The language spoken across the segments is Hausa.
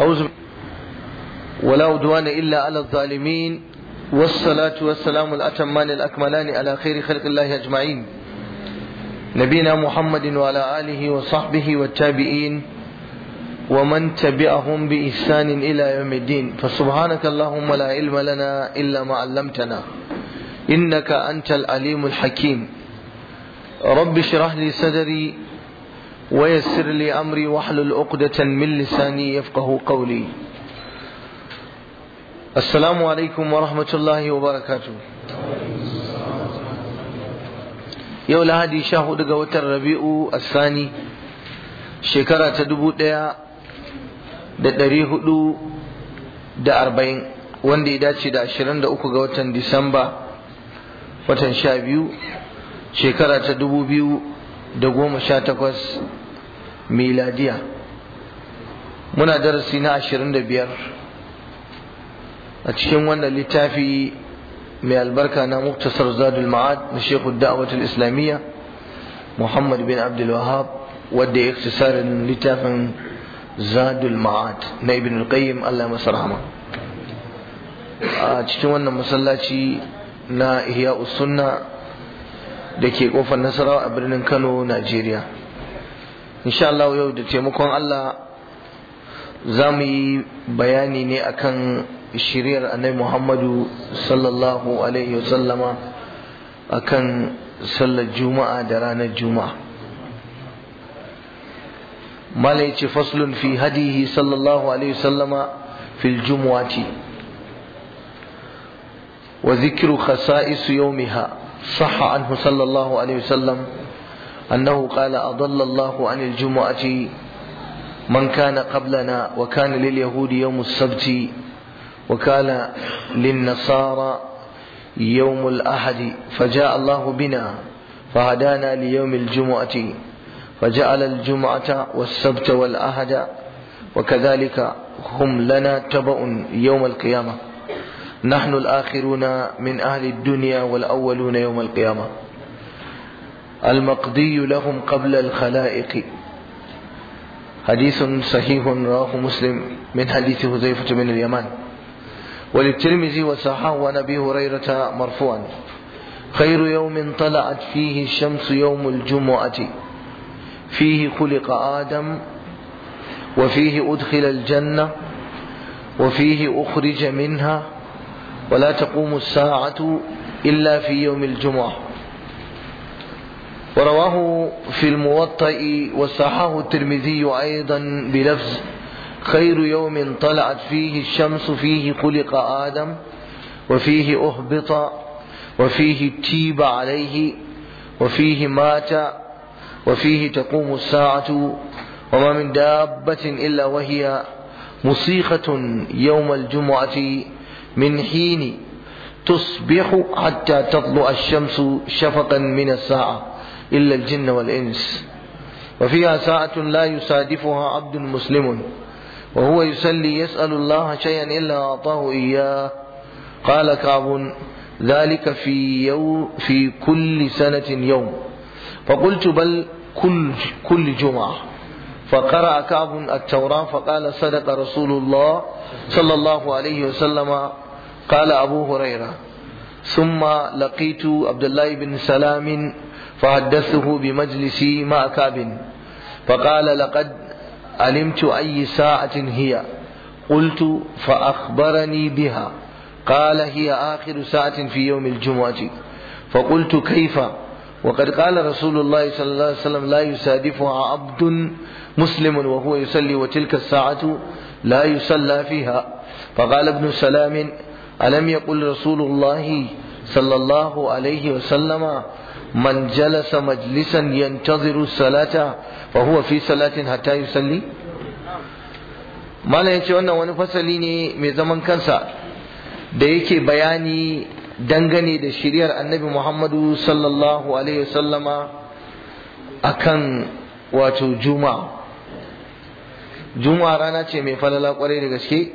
أعوذ ولا عدوان إلا على الظالمين والصلاة والسلام الأتمان الأكملان على خير خلق الله أجمعين نبينا محمد وعلى آله وصحبه والتابعين ومن تبعهم بإحسان إلى يوم الدين فسبحانك اللهم لا علم لنا إلا ما علمتنا إنك أنت العليم الحكيم رب اشرح لي صدري ويسر لي أمري واحلل عقدة من لساني يفقه قولي السلام عليكم ورحمة الله وبركاته yau lahadi sha hudu ga watan rabi'u asani shekara ta dubu daya da dari hudu da arba'in wanda ya dace da ashirin da uku ga watan disamba watan sha biyu shekara ta dubu biyu da goma sha takwas miladiya muna darasi na ashirin da biyar a cikin wannan littafi mai albarka na muktasar zadul ma'ad na shekhu da'awatul islamiyya muhammad bin abdul wahab wadda ya iktisarin littafin zadul ma'ad na ibn al-qayyim allah masa rahama a cikin wannan masallaci na ihya sunna da ke kofar nasarawa a birnin kano najeriya insha Allah yau da taimakon allah za mu yi bayani ne akan shiriyar annabi Muhammadu sallallahu alaihi wasallama akan sallar juma'a da ranar juma'a malai ce faslun fi hadihi sallallahu alaihi wasallama fil jumu'ati wa zikru khasa'is yawmiha sahha anhu sallallahu alaihi wasallam annahu qala adalla Allahu anil jumu'ati man kana qablana wa kana lil yahudi yawm as-sabti وكان للنصارى يوم الأحد فجاء الله بنا فهدانا ليوم الجمعة فجعل الجمعة والسبت والأحد وكذلك هم لنا تبع يوم القيامة نحن الآخرون من أهل الدنيا والأولون يوم القيامة المقضي لهم قبل الخلائق حديث صحيح رواه مسلم من حديث حذيفة بن اليمان وللترمذي وصححه عن ابي هريره مرفوعا خير يوم طلعت فيه الشمس يوم الجمعه فيه خلق ادم وفيه ادخل الجنه وفيه اخرج منها ولا تقوم الساعه الا في يوم الجمعه ورواه في الموطأ وصححه الترمذي ايضا بلفظ خير يوم طلعت فيه الشمس فيه خلق آدم وفيه أهبط وفيه تيب عليه وفيه مات وفيه تقوم الساعة وما من دابة إلا وهي مصيخة يوم الجمعة من حين تصبح حتى تطلع الشمس شفقا من الساعة إلا الجن والإنس وفيها ساعة لا يصادفها عبد مسلم وهو يسلي يسأل الله شيئا إلا أعطاه إياه قال كعب ذلك في يوم في كل سنة يوم فقلت بل كل كل جمعة فقرأ كعب التوراة فقال صدق رسول الله صلى الله عليه وسلم قال أبو هريرة ثم لقيت عبد الله بن سلام فحدثته بمجلسي مع كعب فقال لقد علمت أي ساعة هي قلت فأخبرني بها قال هي آخر ساعة في يوم الجمعة فقلت كيف وقد قال رسول الله صلى الله عليه وسلم لا يسادفها عبد مسلم وهو يصلي وتلك الساعة لا يصلى فيها فقال ابن سلام ألم يقل رسول الله صلى الله عليه وسلم من جلس مجلسا ينتظر الصلاة وهو في صلاة حتى يصلي malam yace wannan wani fasali ne mai zaman kansa da yake bayani dangane da shiriyar annabi Muhammadu sallallahu alaihi wasallama akan wato juma'a juma'a rana ce mai falala kwarai da gaske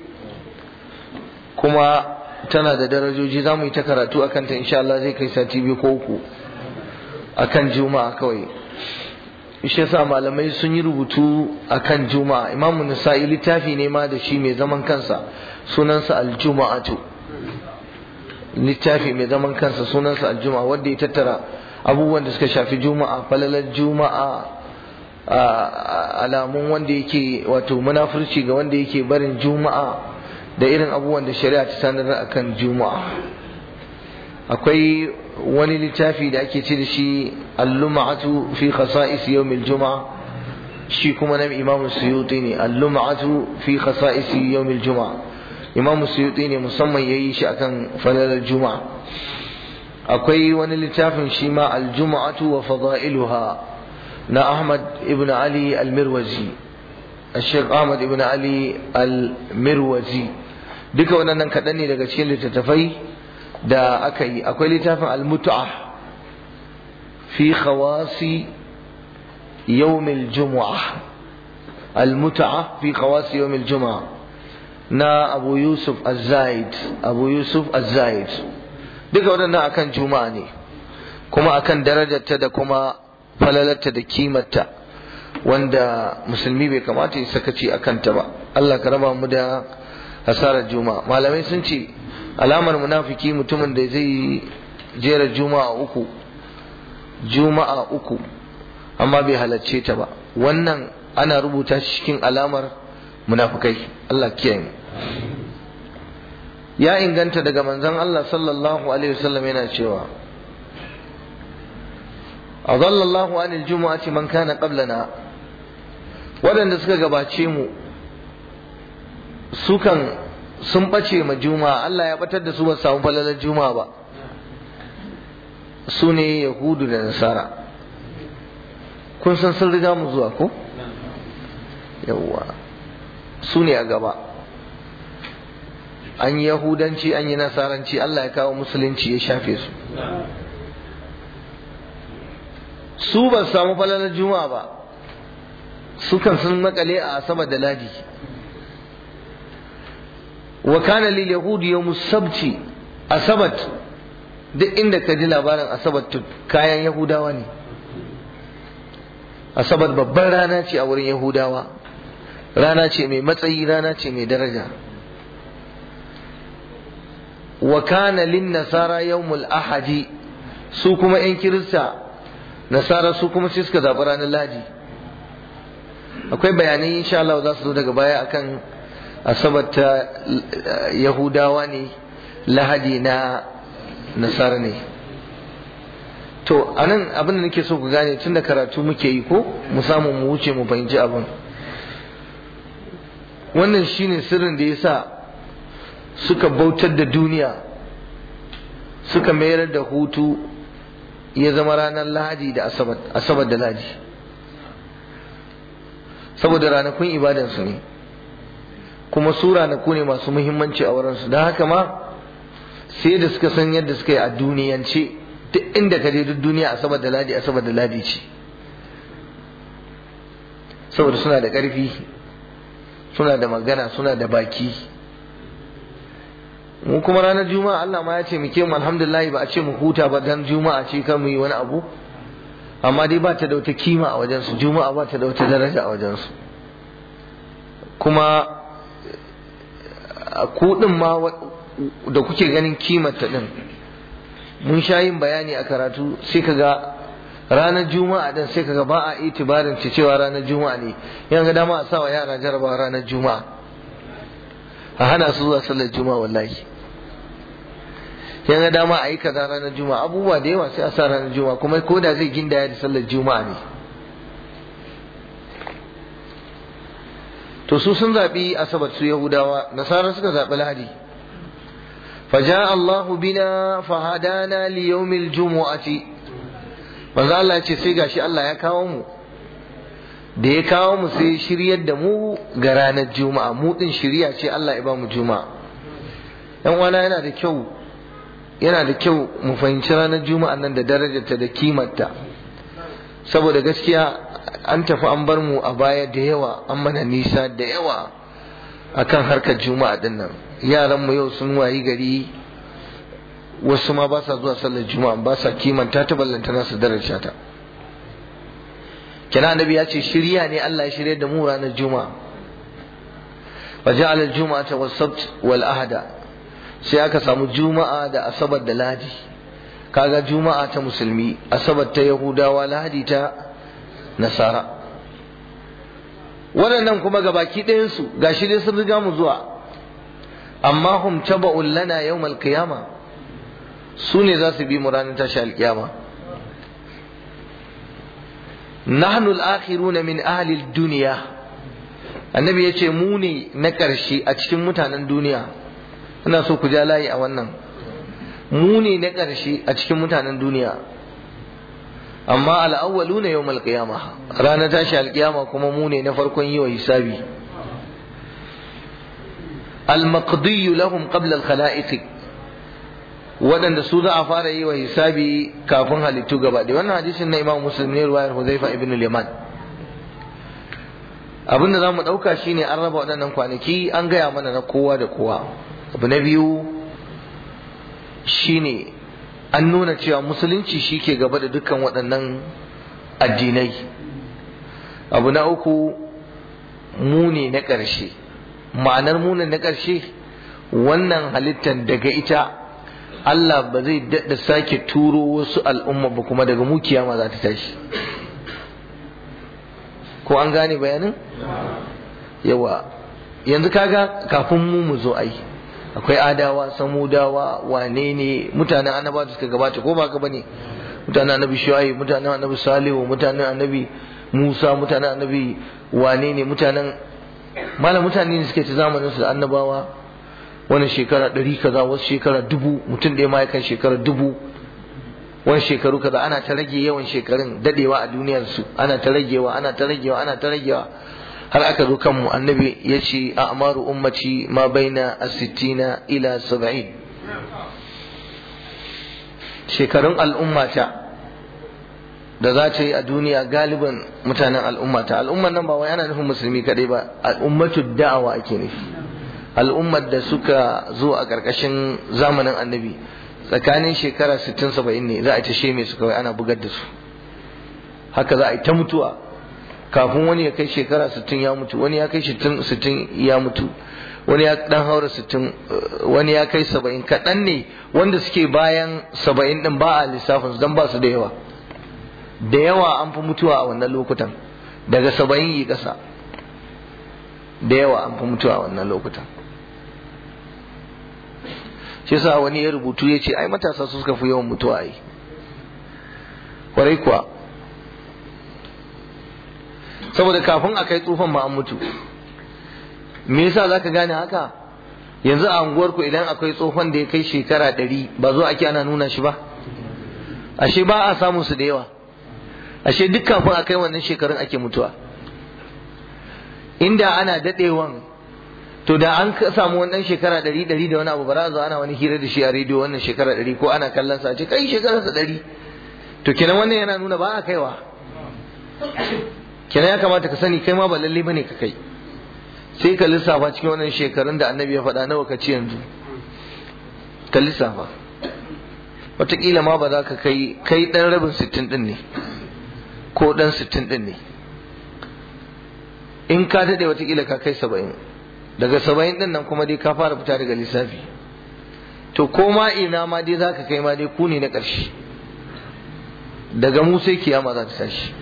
kuma tana da darajoji za mu yi ta karatu akan ta insha Allah zai kai sati biyu ko uku akan juma'a kawai shi yasa malamai sun yi rubutu akan juma'a imamu nisa'i littafi ne ma da shi mai zaman kansa sunansa aljuma'atu littafi mai zaman kansa sunansa aljuma'a wanda ya tattara abubuwan da suka shafi juma'a falalar juma'a alamun wanda yake wato munafurci ga wanda yake barin juma'a da irin abubuwan da shari'a ta sanar akan juma'a akwai wani littafi da ake ce da shi al-lum'atu fi khasa'is yawm al-jum'a shi kuma na imamu suyuti ne al-lum'atu fi khasa'is yawm al-jum'a imamu suyuti ne musamman yayi shi akan falalar juma'a akwai wani littafin shi ma al-jum'atu wa fada'iluha na Ahmad ibn Ali al-Mirwazi Sheikh Ahmad ibn Ali al-Mirwazi duka waɗannan kaɗan ne daga cikin littattafai da aka yi akwai littafin al-Mut'a fi khawasi yawmil jumu'ah al-Mut'a fi khawasi yawmil jumu'ah na Abu Yusuf Az-Zaid Abu Yusuf Az-Zaid duka waɗannan akan juma'a ne kuma akan darajarta da kuma falalarta da kimarta wanda musulmi bai kamata ya sakaci a kanta ba Allah ka raba mu da hasarar juma'a malamai sun ce alamar munafiki mutumin da zai jera juma'a uku juma'a uku amma bai halarce ta ba wannan ana rubuta shi cikin alamar munafikai Allah kiyaye ya inganta daga manzon Allah sallallahu alaihi wasallam yana cewa أضل الله عن الجمعة من كان قبلنا waɗanda suka gabace mu sukan sun ɓace ma juma'a Allah ya ɓatar da su ba samu falalar juma'a ba su ne yahudu da nasara kun san sun riga mu zuwa ko yawwa su ne a gaba an yi yahudanci an yi nasaranci Allah ya kawo musulunci ya shafe su su ba su samu falalar juma'a ba su kan sun makale a asabar da ladi wa kana lil yahudi yawm sabti asabat duk inda ka ji labarin asabat kayan yahudawa ne asabar babban rana ce a wurin yahudawa rana ce mai matsayi rana ce mai daraja wa kana lin nasara yawmul ahadi su kuma yan kirista nasara su kuma sai suka zaɓi ranar ladi akwai bayanai insha Allah za su zo daga baya akan asabar ta yahudawa ne lahadi na nasara ne to anan abin da nake so ku gane tun da karatu muke yi ko mu samu mu wuce mu fahimci abin wannan shine sirrin da yasa suka bautar da duniya suka mayar da hutu ya zama ranar lahadi da asabar da lahadi saboda ranakun ibadansu ne kuma su ranaku ne masu muhimmanci a wurinsu don haka ma sai da suka san yadda suka yi a duniyance duk inda ka je duk duniya asabar da ladi asabar da ladi ce saboda suna da ƙarfi suna da magana suna da baki mu kuma ranar juma'a Allah ma ya ce muke mu alhamdulillah ba a ce mu huta ba dan juma'a ce kan mu yi wani abu amma dai ba ta da wata kima a wajensu juma'a ba ta da wata daraja a wajensu kuma kuɗin ma da kuke ganin kimarta ɗin mun sha yin bayani a karatu sai ka ga ranar juma'a din sai ka ga ba a itibarin ta cewa ranar juma'a ne yan ga dama a sa wa yara jarabawa ranar juma'a a hana su zuwa sallar juma'a wallahi yan ga dama a yi kaza ranar juma'a abubuwa da yawa sai a sa ranar juma'a kuma ko da zai gindaya da sallar juma'a ne to su sun zaɓi asabar su yahudawa nasara suka zaɓi lahadi فجاء الله بنا فهدانا ليوم الجمعة manzo Allah ya ce sai gashi Allah ya kawo mu da ya kawo mu sai shiryar da mu ga ranar juma'a mu din shirya ce Allah ya ba mu juma'a yan wana yana da kyau yana da kyau mu fahimci ranar juma'a nan da darajarta da kimarta saboda gaskiya an tafi an bar mu a baya da yawa an mana nisa da yawa akan harkar juma'a din nan yaran mu yau sun wayi gari wasu ma ba sa zuwa sallar juma'a ba sa kimanta ta ballanta nasu daraja ta kina annabi ya ce shirya ne Allah ya shirya da mu ranar juma'a wa ja'ala al-jum'ata was-sabt wal ahada sai aka samu juma'a da asabar da ladi kaga juma'a ta musulmi asabar ta yahudawa lahadi ta nasara waɗannan kuma ga baki ɗayansu ga shi dai sun riga mu zuwa amma hum taba'un lana yawmal qiyama su ne za su bi mu ranar tashi alkiyama nahnu al-akhiruna min ahli ad-dunya annabi yace mu ne na ƙarshe a cikin mutanen duniya ina so ku ja layi a wannan mu ne na ƙarshe a cikin mutanen duniya amma al'awwalu ne yau malƙiyama ranar tashi alƙiyama kuma mu ne na farkon yi wa hisabi al-maqdiyu lahum qabla al-khala'iq waɗanda su za a fara yi wa hisabi kafin halittu gaba ɗaya wannan hadisin na imam muslim ne ruwayar huzaifa ibn liman abinda za mu ɗauka shine an raba waɗannan kwanaki an gaya mana na kowa da kowa abu na biyu shine an nuna cewa musulunci shi ke gaba da dukkan waɗannan addinai abu na uku mune na ƙarshe ma'anar mune na ƙarshe wannan halittar daga ita Allah ba zai daɗa sake turo wasu al'umma ba kuma daga mu kiyama za ta tashi ko an gane bayanin yawa yanzu kaga kafin mu mu zo ai akwai adawa samudawa wane ne mutanen annaba da suka gabata ko ba ka bane mutanen annabi shuaib mutanen annabi salihu mutanen annabi musa mutanen annabi wane ne mutanen malam mutane ne suke ta zamanin su da annabawa wani shekara ɗari kaza wasu shekara dubu mutum ɗaya ma ya kan shekara dubu wani shekaru kaza ana ta rage yawan shekarun dadewa a duniyar su ana ta ragewa ana ta ragewa ana ta ragewa har aka zo kanmu annabi ya ce a amaru ummaci ma baina a sittina ila saba'in shekarun al'ummata da za ta yi a duniya galiban mutanen al'ummata al'ummar nan ba wai ana nufin musulmi kadai ba al'ummatu da'awa ake nufi al'ummar da suka zo a ƙarƙashin zamanin annabi tsakanin shekara 60 70 ne za a ta sheme su kawai ana bugar da su haka za a yi ta mutuwa kafin wani ya kai shekara 60 ya mutu wani ya kai 60 ya mutu wani ya dan haura 60 wani ya kai 70 kaɗan ne wanda suke bayan 70 din ba a lissafin su dan ba su da yawa da yawa an fi mutuwa a wannan lokutan daga 70 yi ƙasa da yawa an fi mutuwa a wannan lokutan shi yasa wani ya rubutu ya ce ai matasa su suka fi yawan mutuwa ai kwarai kuwa saboda kafin a kai tsufan ma an mutu me yasa zaka gane haka yanzu a unguwar ku idan akwai tsohon da ya kai shekara ɗari ba zo ake ana nuna shi ba ashe ba a samun su da yawa ashe duk kafin a kai wannan shekarun ake mutuwa inda ana daɗewan to da an samu wannan shekara ɗari ɗari da wani abu ba za ana wani hira da shi a rediyo wannan shekara ɗari ko ana kallon sa ce kai shekararsa ɗari to kenan wannan yana nuna ba a kaiwa kenan ya kamata ka sani kai ma ba lalle bane ka kai sai ka lissafa cikin wannan shekarun da annabi ya faɗa nawa ka ci yanzu ka lissafa wataƙila ma ba za ka kai kai ɗan rabin sittin ɗin ne ko ɗan sittin ɗin ne in ka daɗe wataƙila ka kai saba'in daga saba'in ɗin nan kuma dai ka fara fita daga lissafi to ko ma ina ma dai za ka kai ma dai ku ne na ƙarshe daga mu sai kiyama za ta tashi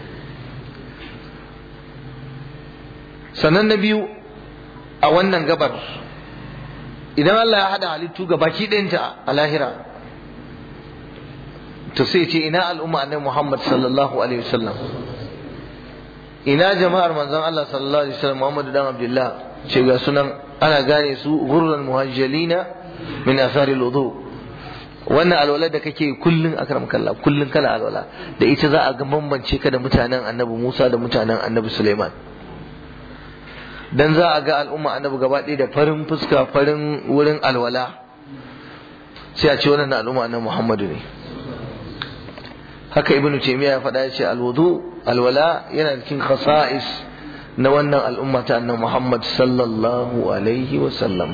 sannan na biyu a wannan gabar idan Allah ya haɗa halittu ga baki ɗayanta a lahira to sai ce ina al'umma annabi Muhammad sallallahu alaihi wasallam ina jama'ar manzon Allah sallallahu alaihi wasallam Muhammad dan Abdullah ce ga sunan ana gane su gurran muhajjalina min athari al-wudu wannan alwala da kake kullun akram kallah kullun kana alwala da ita za a ga bambance ka da mutanen annabi Musa da mutanen annabi Sulaiman dan za a ga al'umma annabi gaba ɗaya da farin fuska farin wurin alwala sai a ce wannan al'umma annabi Muhammadu ne haka ibnu taymiya ya faɗa ya ce alwudu alwala yana cikin khasa'is na wannan al'umma ta annabi Muhammad sallallahu alaihi wa sallam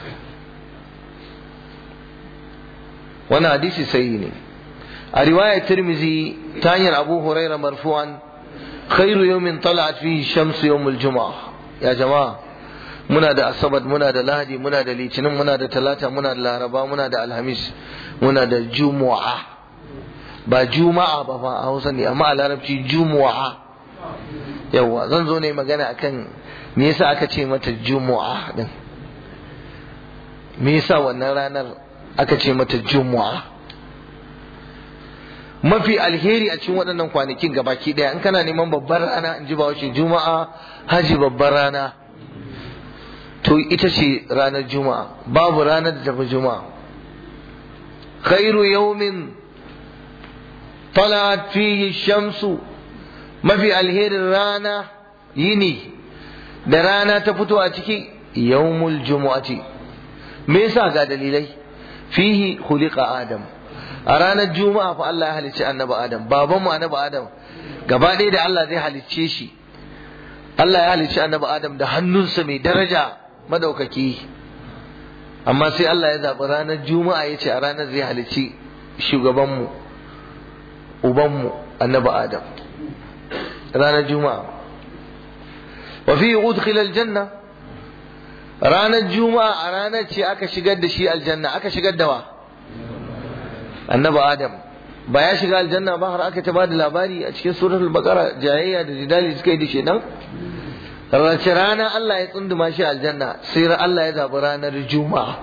wannan hadisi sahihi ne a riwayar tirmizi ta hanyar abu huraira marfu'an khairu yawmin tala'at fihi shamsu yawmul juma'a ya jama'a muna da asabar muna da lahadi muna da litinin muna da talata muna da laraba muna da alhamis muna da jumu'a ba juma'a ba fa a hausa ne amma a larabci jumu'a yawa zan zo ne magana akan me yasa aka ce mata jumu'a din me yasa wannan ranar aka ce mata jumu'a mafi alheri a cikin waɗannan kwanakin gabaki ɗaya in kana neman babbar rana in ji bawashi juma'a haji babbar rana to ita ce ranar juma'a babu ranar da tafi juma'a khairu yawmin talat fihi shamsu mafi alherin rana yini da rana ta fito a ciki yawmul jumu'ati me yasa ga dalilai fihi khuliqa adam a ranar juma'a fa Allah ya halicci annabi adam babanmu annabi adam gaba ɗaya da Allah zai halicce shi Allah ya halicci annabi adam da hannunsa mai daraja madaukaki amma sai Allah ya zaɓi ranar juma'a ya ce a ranar zai halicci shugabanmu ubanmu annabi adam ranar juma'a wa fi udkhila aljanna ranar juma'a a ranar ce aka shigar da shi aljanna aka shigar da wa annabi adam ba ya shiga aljanna ba har aka ta bada labari a cikin suratul baqara jayayya da jidali suka yi da shedan race rana Allah ya tsunduma shi aljanna sai Allah ya zabi ranar juma'a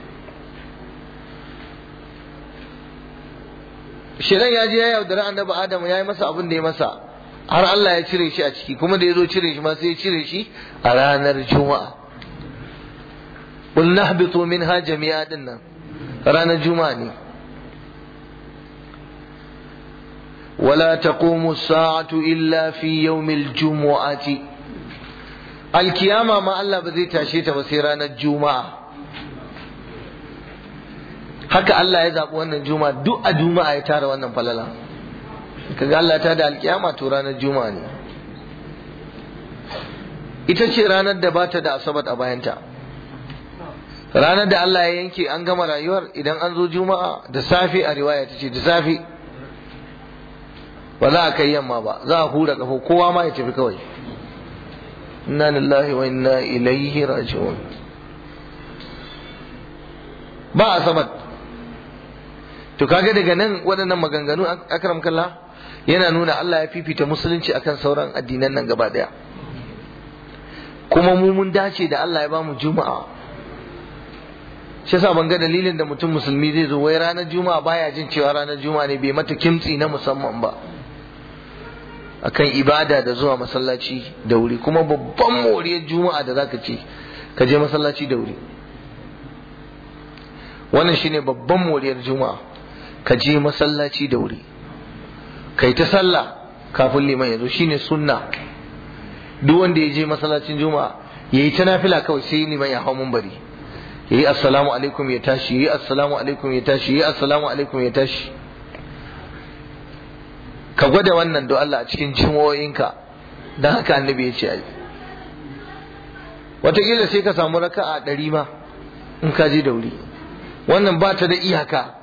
shedan ya je ya yaudari annabi adam ya yi masa abin da ya masa har Allah ya cire shi a ciki kuma da ya zo cire shi ma sai ya cire shi a ranar juma'a qul nahbitu minha jami'a dinnan ranar juma'a ne ولا تقوم الساعة إلا في يوم الجمعة القيامة ما الله بذي تاشيت بسيران الجمعة haka Allah ya zaɓi wannan juma'a duk a juma'a ya tara wannan falala kaga Allah ta da alkiyama to ranar juma'a ne ita ce ranar da bata da asabat a bayanta ranar da Allah ya yanke an gama rayuwar idan an zo juma'a da safe a riwaya ta ce da safe ba za a kai yamma ba za a hura kafo kowa ma ya tafi kawai inna lillahi wa inna ilaihi raji'un ba a sabat to kaga daga nan waɗannan maganganu akram kallah yana nuna Allah ya fifita musulunci akan sauran addinan nan gaba daya kuma mu mun dace da Allah ya bamu juma'a shi yasa ban ga dalilin da mutum musulmi zai zo wai ranar juma'a baya jin cewa ranar juma'a ne bai mata kimtsi na musamman ba akan ibada da zuwa masallaci da wuri kuma babban moriyar juma'a da zaka ce ka je masallaci da wuri wannan shine babban moriyar juma'a ka je masallaci da wuri kai ta sallah kafin liman ya zo shine sunna duk wanda ya je masallacin juma'a yayi ta nafila kawai sai liman ya hau munbari yayi assalamu alaikum ya tashi yayi assalamu alaikum ya tashi yayi assalamu alaikum ya tashi ka gwada wannan do Allah a cikin jimo'inka don haka annabi ya ce ai wataƙila sai ka samu raka'a ɗari ma in ka je da wuri wannan ba ta da iyaka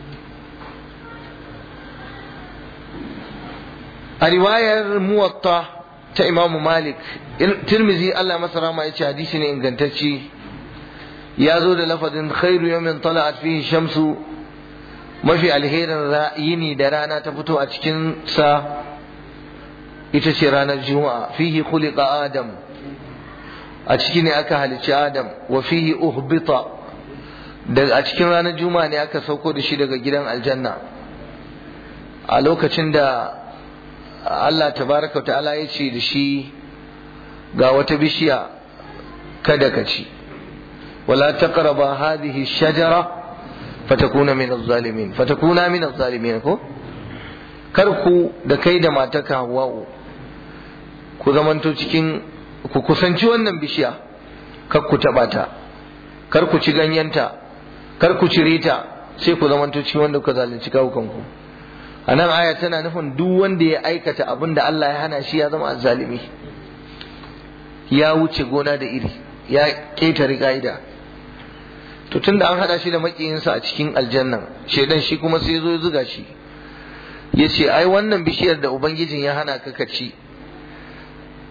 a riwayar muwatta ta imamu malik tirmizi Allah masa rama ya ce hadisi ne ingantacce ya zo da lafazin khairu yawmin tala'at fihi shamsu mafi alherin yini da rana ta fito a cikin sa ita ce ranar juma'a fihi khuliqa adam a ciki ne aka halicci adam wa fihi uhbita da a cikin ranar juma'a ne aka sauko da shi daga gidan aljanna a lokacin da Allah tabaraka ta'ala ya ce da shi ga wata bishiya kada ka ci wala taqraba hadhihi shajara fatakuna min az-zalimin fatakuna min az-zalimin ko kar ku da kai da mataka Hawwa'u ku zamanto cikin ku kusanci wannan bishiya kar ku taba ta kar ku ci ganyenta kar ku cire ta sai ku zamanto cikin wanda ku zalunci kawukanku a nan aya tana nufin duk wanda ya aikata abin da Allah ya hana shi ya zama azzalimi ya wuce gona da iri ya ƙetare ka'ida to tunda an hada shi da makiyinsa a cikin aljannan shedan shi kuma sai zo ya zuga shi ya ce ai wannan bishiyar da ubangijin ya hana ka ci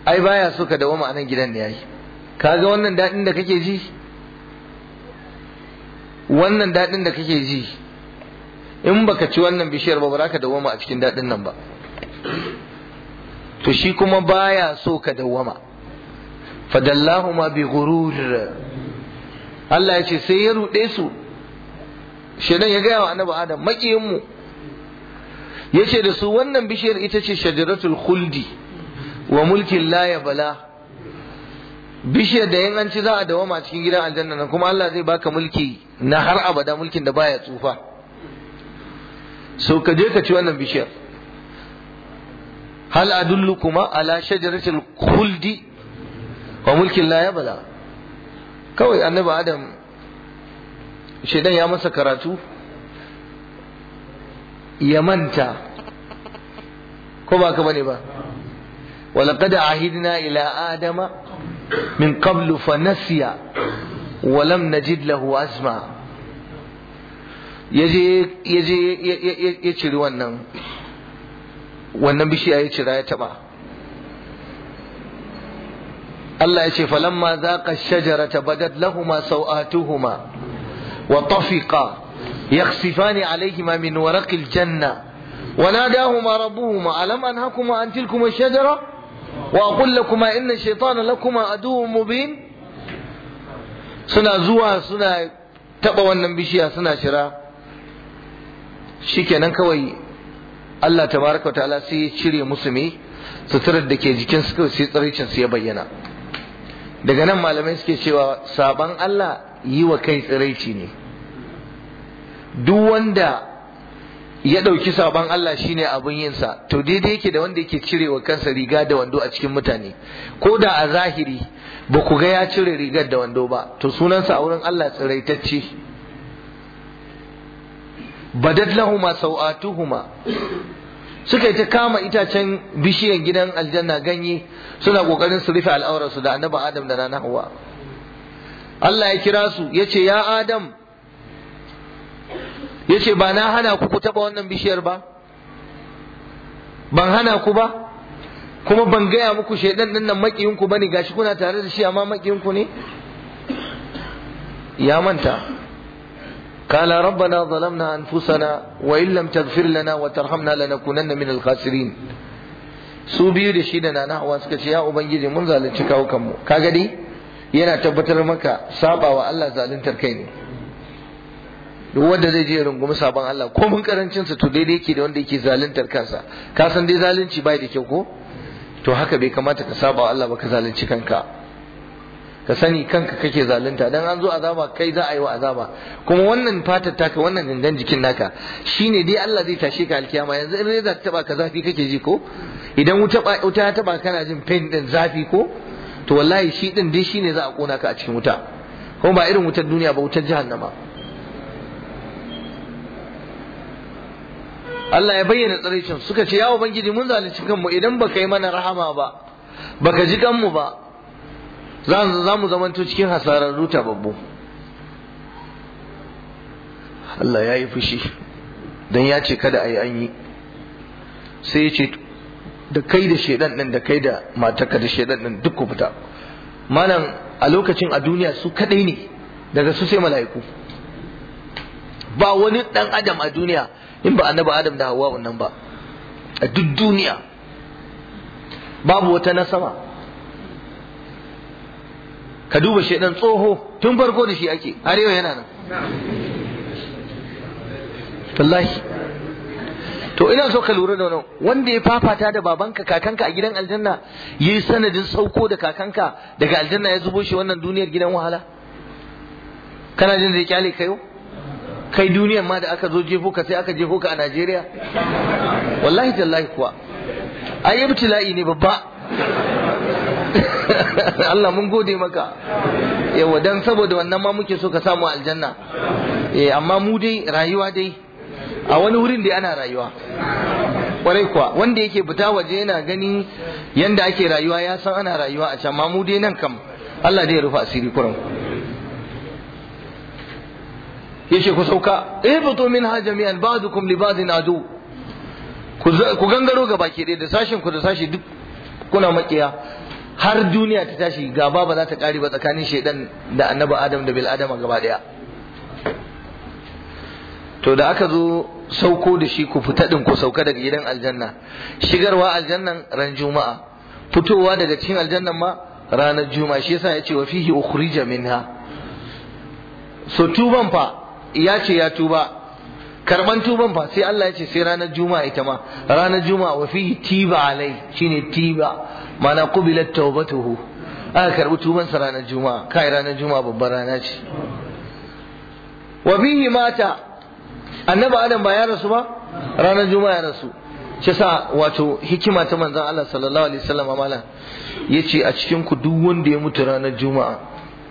ai baya so ka dawoma a nan gidan da yayi kaga wannan daɗin da kake ji wannan daɗin da kake ji in baka ci wannan bishiyar ba ba za ka dawoma a cikin daɗin nan ba to shi kuma baya so ka dawwama fadallahuma bi ghurur Allah ya ce sai ya ruɗe su shedan ya gaya wa annabi adam makiyin mu yace da su wannan bishiyar ita ce shajaratul khuldi wa mulkin la yabla bishiyar da yin an ci za a dawama cikin gidan aljanna nan kuma Allah zai baka mulki na har abada mulkin da baya tsufa so ka je ka ci wannan bishiyar hal adullukuma ala shajaratil khuldi wa mulkin la yabla kawai annabi adam shedan ya masa karatu ya manta ko ba ka bane ba ولقد عهدنا إلى آدم من قبل فنسي ولم نجد له عزما yaje yaje ya ciri wannan wannan bishiya ya cira ya taba Allah ya ce falamma zaqa shajarata badat lahumu sawatuhuma wa tafiqa yakhsifani alayhima min waraqil janna وناداهما ربهما ألم أنهكما عن تلكما الشجرة وأقول لكما إن الشيطان لكما عدو مبين suna zuwa suna taɓa wannan bishiya suna shira shikenan kawai Allah tabaraka ta'ala sai ya cire musu me suturar da ke jikin su kawai sai tsaricin su ya bayyana daga nan malamai suke cewa saban Allah yi wa kai tsiraici ne duk wanda ya ɗauki sabon Allah shine abin yinsa to daidai yake da wanda yake cirewa kansa riga da wando a cikin mutane ko da a zahiri ba ku ga ya cire rigar da wando ba to sunansa a wurin Allah tsiraitacce badat lahuma sau'atuhuma suka yi ta kama itacen bishiyan gidan aljanna ganye suna kokarin su rufe al'aurarsu da annabi Adam da nana Hawwa Allah ya kira su yace ya Adam yace ba na hana ku ku taba wannan bishiyar ba ban hana ku ba kuma ban gaya muku shaidan din nan makiyin ku bane gashi kuna tare da shi amma makiyin ku ne ya manta قال ربنا ظلمنا أنفسنا وإن لم تغفر لنا وترحمنا لنكونن من الخاسرين su biyu da shi da nana hawa suka ce ya ubangiji mun zalunci kawo kanmu kaga dai yana tabbatar maka saba wa Allah zaluntar kai ne duk wanda zai je rungumi sabon Allah ko mun karancin sa to daidai yake da wanda yake zaluntar kansa ka san dai zalunci bai da kyau ko to haka bai kamata ka saba wa Allah ba ka zalunci kanka ka sani kanka kake zalunta dan an zo azaba kai za a yi wa azaba kuma wannan fatar taka wannan gangan jikin naka shine dai Allah zai tashe ka alkiyama yanzu in reza ta taba ka zafi kake ji ko idan wuta wuta ya taba kana jin pain din zafi ko to wallahi shi din dai shine za a kona ka a cikin wuta kuma ba irin wutar duniya ba wutar jahannama Allah ya bayyana tsaraicin suka ce ya ubangiji mun zalunci kanmu idan baka yi mana rahama ba baka ji kanmu ba za mu zamanto cikin hasararru babbu Allah ya yi fushi don ya ce kada a yi an yi sai ya ce da kai da shaidan ɗin da kai da mataka da shaidan ɗin duk ku fita malam a lokacin a duniya su kadai ne daga su sai mala'iku ba wani ɗan adam a duniya in ba annabi adam da hawa wannan ba a duk duniya babu wata na sama ka duba shaidan tsoho tun farko da shi ake har yau yana nan wallahi to ina so ka lura da wannan wanda ya fafata da babanka kakanka a gidan aljanna yi sanadin sauko da kakanka daga aljanna ya zubo shi wannan duniyar gidan wahala kana jin da ya kyale kayo kai duniyar ma da aka zo jefo ka sai aka jefo ka a Najeriya wallahi tallahi kuwa ai ibtila'i ne babba Allah mun gode maka yawa dan saboda wannan ma muke so ka samu aljanna eh amma mu dai rayuwa dai a wani wurin da ana rayuwa kwarai kuwa wanda yake fita waje yana gani yanda ake rayuwa ya san ana rayuwa a can ma mu dai nan kam Allah dai ya rufa asiri kuran yace ku sauka ihbatu minha jami'an ba'dukum li ba'din adu ku gangaro ga baki ɗaya da sashin ku da sashi duk kuna makiya har duniya ta tashi gaba ba za ta kare ba tsakanin shaidan da annabi adam da bil adama gaba daya to da aka zo sauko da shi ku fita din ku sauka daga gidan aljanna shigarwa aljannan ran juma'a fitowa daga cikin aljannan ma ranar juma'a shi yasa yace wa fihi ukhrija minha so tuban fa ya ce ya tuba karban tuban fa sai Allah ya ce sai ranar juma'a ita ma ranar juma'a wa fihi tiba alai shine tiba mana qubilat tawbatuhu aka karbi tuban sa ranar juma'a kai ranar juma'a babbar rana ce wa fihi mata annabi adam ba ya rasu ba ranar juma'a ya rasu shi sa wato hikima ta manzon Allah sallallahu alaihi wasallam amala yace a cikin ku duk wanda ya mutu ranar juma'a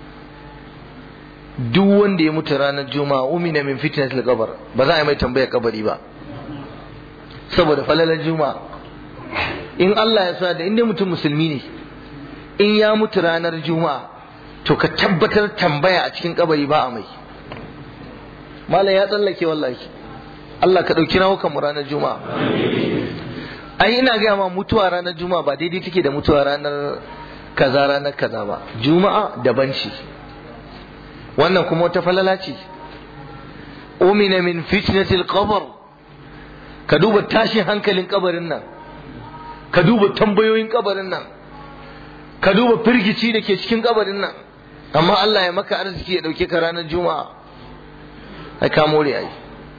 duk wanda ya mutu ranar juma'a umina min fitnatil qabr ba za a yi mai tambaya kabari ba saboda falalar juma'a in Allah ya sa da inda mutum musulmi ne in ya mutu ranar juma'a to ka tabbatar tambaya a cikin kabari ba a mai malam ya tsallake wallahi Allah ka ɗauki rawukan mu ranar juma'a ai ina gaya ma mutuwa ranar juma'a ba daidai take da mutuwa ranar kaza ranar kaza ba juma'a daban ce wannan kuma wata falala ce umina min fitnatil qabr ka duba tashin hankalin kabarin nan ka duba tambayoyin kabarin nan ka duba firgici da ke cikin kabarin nan amma Allah ya maka arziki ya dauke ka ranar juma'a ai ka more ai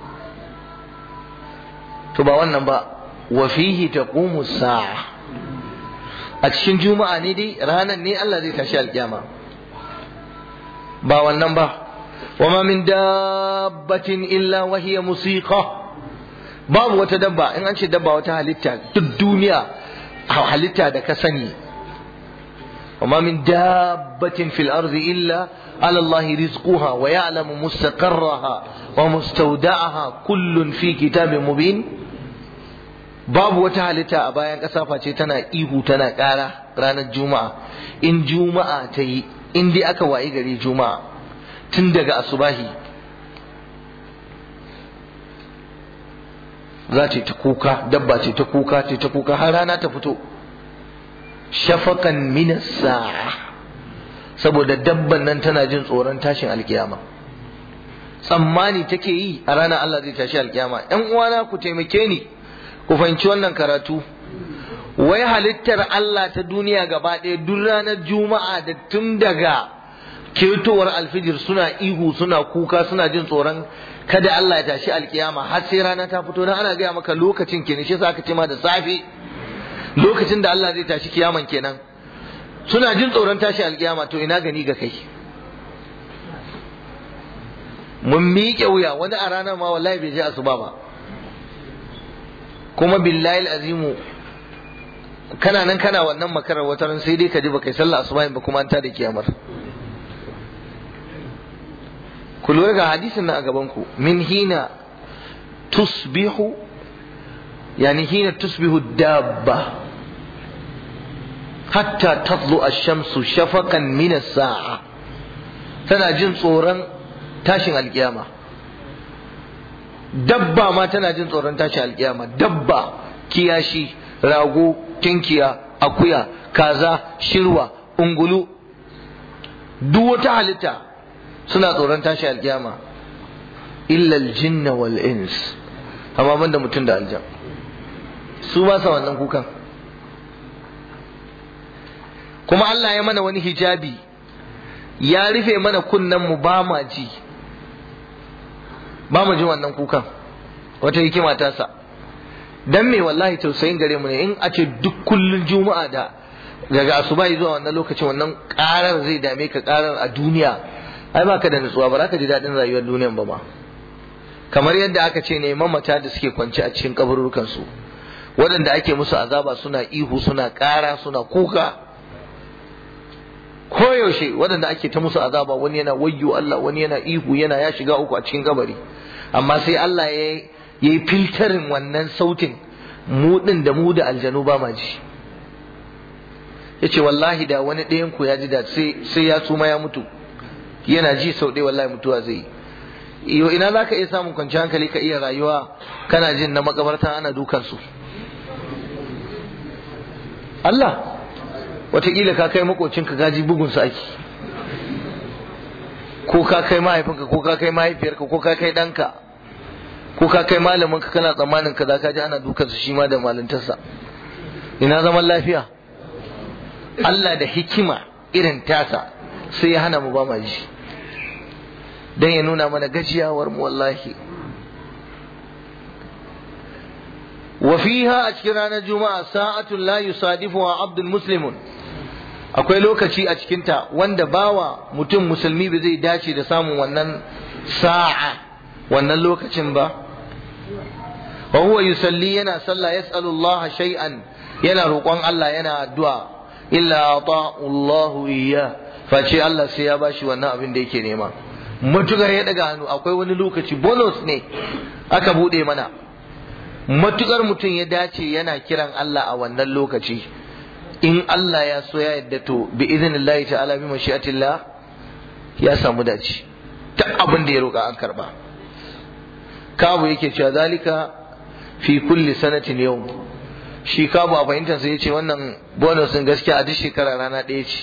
to ba wannan ba wa fihi taqumu sa'a a cikin juma'a ne dai ranar ne Allah zai tashi alkiyama ba wannan ba wama min dabbatin illa wa hiya musiqa babu wata dabba in an ce dabba wata halitta duk duniya halitta da ka sani wama min dabbatin fil ardi illa على الله رزقها ويعلم مستقرها ومستودعها كل في كتاب مبين babu wata halitta a bayan ƙasa face tana ihu tana ƙara ranar juma'a in juma'a ta yi in dai aka wayi gari juma'a tun daga asubahi za ta ta kuka dabba ce ta kuka ce ta kuka har rana ta fito shafakan minas sa'a saboda dabban nan tana jin tsoron tashin alkiyama tsammani take yi a ranar Allah zai tashi alkiyama ‘yan uwana ku taimake ni ku fahimci wannan karatu wai halittar Allah ta duniya gaba ɗaya duk ranar juma'a da tun daga ketowar alfijir suna ihu suna kuka suna jin tsoron kada Allah ya tashi alkiyama har sai rana ta fito dan ana gaya maka lokacin kenan shi yasa aka ce ma da safe lokacin da Allah zai tashi kiyaman kenan suna jin tsoron tashi alkiyama to ina gani ga kai mun miƙe wuya wani a ranar ma wallahi bai je asuba ba kuma billahi azimu kana nan kana wannan makarar wata ran sai dai ka ji baka sallah asuba ba kuma an ta da kiyamar ku lura ga hadisin nan a gaban ku min hina tusbihu yani hina tusbihu dabba hatta tatlu ash-shamsu shafaqan min as-sa'a tana jin tsoron tashin alkiyama dabba ma tana jin tsoron tashin alkiyama dabba kiyashi rago tinkiya akuya kaza shirwa ungulu duk wata halitta suna tsoron tashin alkiyama illa aljinna wal ins amma banda mutum da aljan su ba sa wannan kukan kuma Allah ya mana wani hijabi ya rufe mana kunnen mu ba ma ji ba mu ji wannan kukan wata hikima ta sa dan me wallahi tausayin gare mu ne in a ce duk kullun juma'a da daga asuba zuwa wannan lokacin wannan karar zai dame ka karar a duniya ai ba ka da nutsuwa ba za ka ji daɗin rayuwar duniyan ba ma kamar yadda aka ce ne mamata da suke kwance a cikin kaburukan su waɗanda ake musu azaba suna ihu suna ƙara suna kuka koyaushe waɗanda ake ta musu azaba wani yana wayyo Allah wani yana ihu yana ya shiga uku a cikin kabari amma sai Allah ya yi filtarin wannan sautin mu ɗin da mu da aljanu ba ma ji ya ce wallahi da wani ɗayan ku ya ji da sai ya suma ya mutu yana ji sau ɗaya wallahi mutuwa zai yi yo ina za ka iya samun kwanciyar hankali ka iya rayuwa kana jin na makabarta ana dukansu Allah wataƙila ka kai makocinka gaji bugun su ake ko ka kai mahaifinka ko ka kai mahaifiyarka ko ka kai ɗanka ko ka kai malaminka kana tsammanin ka za ka ji ana dukansa shi ma da malintarsa ina zaman lafiya Allah da hikima irin tasa sai ya hana mu ba ma ji dan ya nuna mana gajiyawar mu wallahi wa fiha a cikin ranar juma'a sa'atun la yusadifuha abdul muslimun akwai lokaci a cikinta wanda bawa mutum musulmi ba zai dace da samun wannan sa'a wannan lokacin ba wa huwa yusalli yana sallah yas'alu Allah shay'an yana roƙon Allah yana addu'a illa ata'u Allah iyya face Allah sai ya bashi wannan abin da yake nema matukar ya daga hannu akwai wani lokaci bonus ne aka bude mana matukar mutum ya dace yana kiran Allah a wannan lokaci in Allah ya so ya yadda to bi idinillahi ta'ala bi mashi'atillah ya samu dace ta abin da ya roƙa an karba kabu yake cewa zalika fi kulli sanatin yau shi kabu a fahimtar sa yace wannan bonus din gaskiya a duk shekara rana ɗaya ce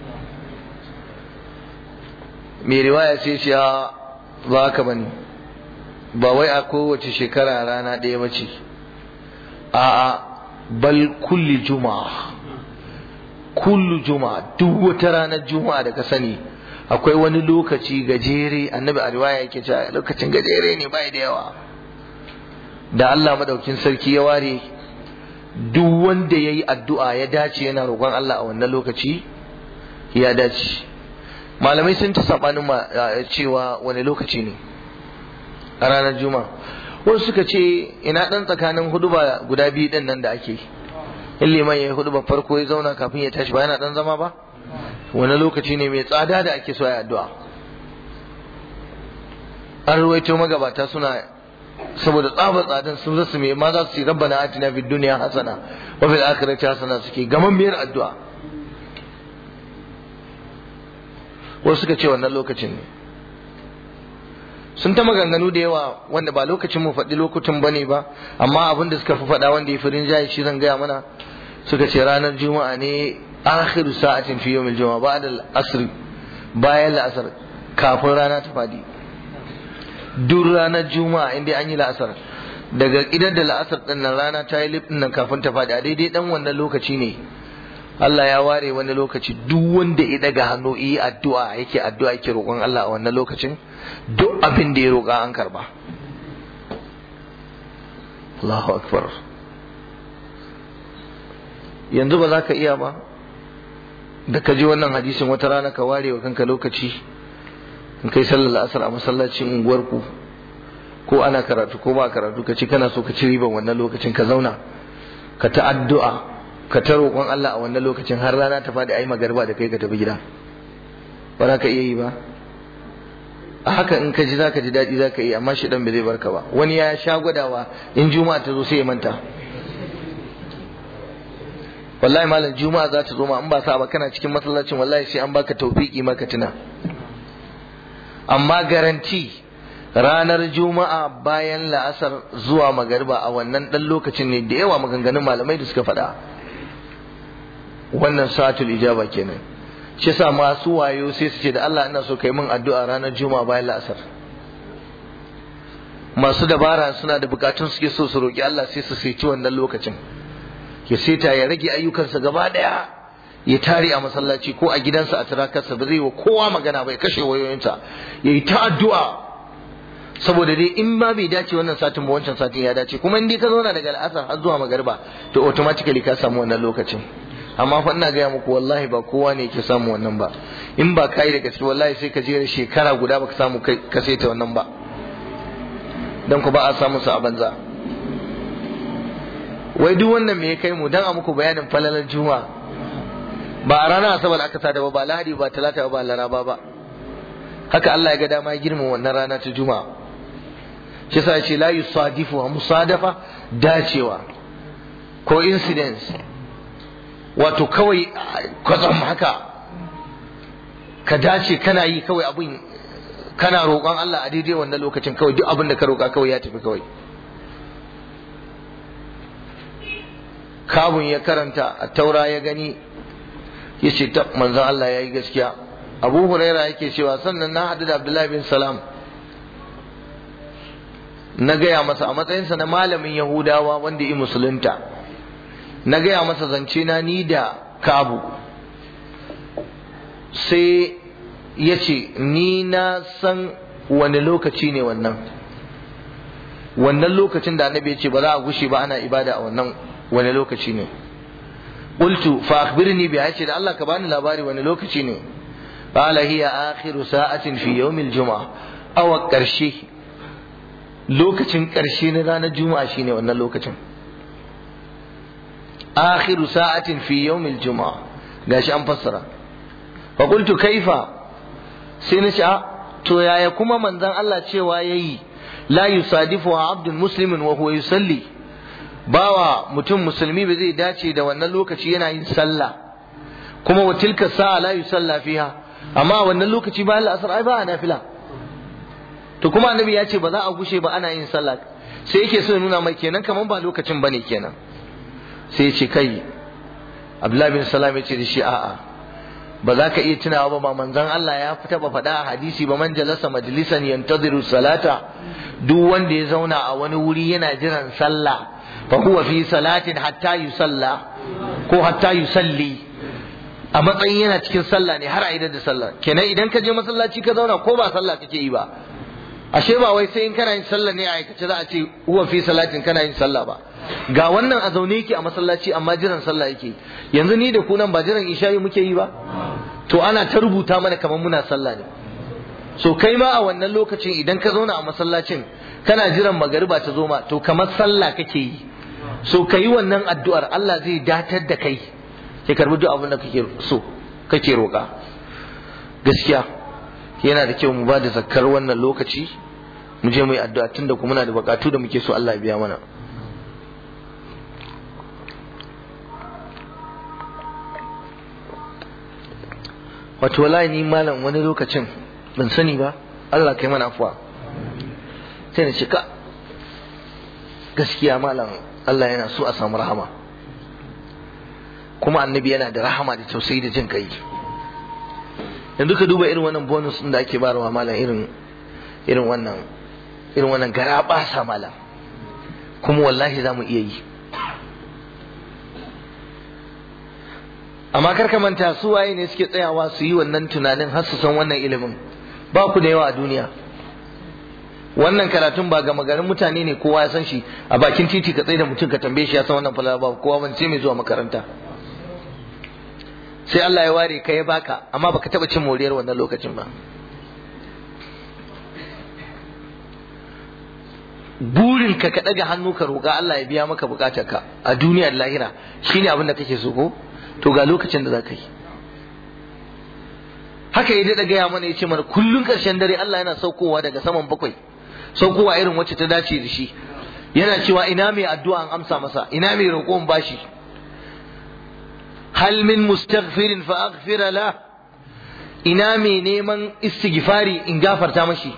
mai riwaya sai ce ba haka bane ba wai a kowace shekara rana ɗaya ba ce a'a bal kulli juma'a kullu juma'a duk wata ranar juma'a da ka sani akwai wani lokaci gajere annabi a riwaya yake cewa lokacin gajere ne bai da yawa da Allah madaukin sarki ya ware duk wanda yayi addu'a ya dace yana roƙon Allah a wannan lokaci ya dace malamai sun ta sabanin cewa wani lokaci ne a ranar juma'a wasu suka ce ina dan tsakanin huduba guda biyu din nan da ake in liman ya yi huduba farko ya zauna kafin ya tashi ba yana dan zama ba wani lokaci ne mai tsada da ake so ya addu'a an ruwaito magabata suna saboda tsabar tsadan sun zasu mai ma za su yi rabbana atina fid dunya hasana wa fil akhirati hasana suke gaman biyar addu'a wasu suka ce wannan lokacin ne sun ta maganganu da yawa wanda ba lokacin mu faɗi lokutan bane ba amma abin da suka fi faɗa wanda ya fi rinjaye shi zan gaya mana suka ce ranar juma'a ne akhiru sa'atin fi yawmil juma'a ba'da al-asr bayan la'asar kafin rana ta fadi duk ranar juma'a inda an yi la'asar daga idan da la'asar din nan rana ta yi lifin nan kafin ta fadi a daidai dan wannan lokaci ne Allah ya ware wani lokaci duk wanda ya daga hannu yi addu'a yake addu'a yake roƙon Allah a wannan lokacin duk abin da ya roƙa an karba Allahu akbar yanzu ba za ka iya ba da ka ji wannan hadisin wata rana ka ware wa kanka lokaci in kai sallar asar a masallacin unguwarku ko ana karatu ko ba karatu ka ci kana so ka ci riban wannan lokacin ka zauna ka ta addu'a ka ta roƙon Allah a wannan lokacin har rana ta faɗi ayi magarba da kai ka tafi gida ba za ka iya yi ba a haka in ka ji za ka ji daɗi za ka yi amma shi ɗan bai zai barka ba wani ya sha gwadawa in juma'a ta zo sai ya manta wallahi malam juma'a za ta zo ma in ba sa ba kana cikin masallacin wallahi sai an baka tawfiki maka tuna amma garanti ranar juma'a bayan la'asar zuwa magariba a wannan dan lokacin ne da yawa maganganun malamai da suka faɗa wannan satul ijaba kenan shi yasa masu wayo sai su ce da Allah ina so kai min addu'a ranar juma'a bayan la'asar masu dabara suna da bukatun suke so su roki Allah sai su sai wannan lokacin ya seta ya rage ayyukansa gaba daya ya tare a masallaci ko a gidansa a turakarsa ba zai wa kowa magana ba ya kashe wayoyinsa ya yi ta addu'a saboda dai in ba bai dace wannan satin ba wancan satin ya dace kuma in dai ka zauna daga al'asar har zuwa magariba to automatically ka samu wannan lokacin amma fa ina gaya muku wallahi ba kowa ne yake samu wannan ba in ba kai da gaske wallahi sai ka jera shekara guda baka samu ka saita wannan ba dan ku ba a samu su a banza wai duk wannan me ya kai mu dan a muku bayanin falalar juma'a ba a ranar asabar aka sada ba ba lahadi ba talata ba laraba ba haka Allah ya ga dama ya girma wannan rana ta juma'a shi yasa ce la yusadifu musadafa dacewa ko incidents wato kawai kwatsam haka ka dace kana yi kawai abin kana roƙon Allah a daidai wannan lokacin kawai duk abin da ka roƙa kawai ya tafi kawai kabun ya karanta a taura ya gani yace ta manzon Allah yayi gaskiya Abu Huraira yake cewa sannan na hadu da Abdullahi bin Salam na gaya masa a matsayinsa na malamin Yahudawa wanda yi musulunta na gaya masa zance na ni da Kabu sai ya ce ni na san wani lokaci ne wannan wannan lokacin da annabi ya ce ba za a gushe ba ana ibada a wannan wani lokaci ne qultu fa akhbirni bi ce da Allah ka bani labari wani lokaci ne qala hiya akhiru sa'atin fi yawm al-jum'a aw karshe lokacin karshe na ranar juma'a shine wannan lokacin akhiru sa'atin fi yawm al-jum'a gashi an fassara fa qultu kaifa sai na ce to yaya kuma manzon Allah cewa yayi la yusadifu abdun muslimin wa huwa yusalli bawa mutum musulmi ba zai dace da wannan lokaci yana yin sallah kuma wa tilka sa'a la yusalla fiha amma wannan lokaci bayan la'asar ai ba a nafila to kuma annabi ya ce ba za a gushe ba ana yin sallah sai yake so ya nuna mai kenan kaman ba lokacin bane kenan sai ya ce kai Abdullahi bin Salam ya ce da shi a'a ba za ka iya tunawa ba manzon Allah ya fita ba faɗa a hadisi ba man jalasa majlisan yantaziru salata duk wanda ya zauna a wani wuri yana jiran sallah fa huwa fi salatin hatta yusalla ko hatta yusalli a matsayin yana cikin sallah ne har a idan da sallah kenan idan ka je masallaci ka zauna ko ba sallah kake yi ba ashe ba wai sai in kana yin sallah ne a aikace za a ce huwa fi salatin kana yin sallah ba ga wannan a zaune yake a masallaci amma jiran sallah yake yanzu ni da ku nan ba jiran isha'i muke yi ba to ana ta rubuta mana kamar muna sallah ne so kai ma a wannan lokacin idan ka zauna a masallacin kana jiran magariba ta zo ma to kamar sallah kake yi so ka yi wannan addu'ar Allah zai datar da kai ya karbi duk abin da kake so kake roƙa gaskiya yana da kyau mu ba da zakkar wannan lokaci mu je mu yi addu'a tunda kuma muna da bukatu da muke so Allah ya biya mana wato wallahi ni malam wani lokacin ban sani ba Allah kai mana afuwa sai na cika gaskiya malam Allah yana so a samu rahama kuma annabi yana da rahama da tausayi da jin kai yanzu ka duba irin wannan bonus din da ake barawa malam irin irin wannan irin wannan gara basa malam kuma wallahi za mu iya yi amma kar ka manta su waye ne suke tsayawa su yi wannan tunanin har su san wannan ilimin ba ku da yawa a duniya wannan karatun ba gama garin mutane ne kowa ya san shi a bakin titi ka tsaye da mutum ka tambaye shi ya san wannan falala ba kowa ban sai mai zuwa makaranta sai Allah ya ware ka ya baka amma baka taba cin moriyar wannan lokacin ba burin ka ka daga hannu ka roƙa Allah ya biya maka bukatarka a duniya da lahira shine abin da kake so ko to ga lokacin da za ka yi haka ya daɗa gaya mana ya ce mana kullum ƙarshen dare Allah yana saukowa daga saman bakwai saukowa irin wacce ta dace da shi yana cewa ina mai addu'a an amsa masa ina mai roƙon bashi hal min mustaghfirin fa aghfira la ina mai neman istighfari in gafarta mashi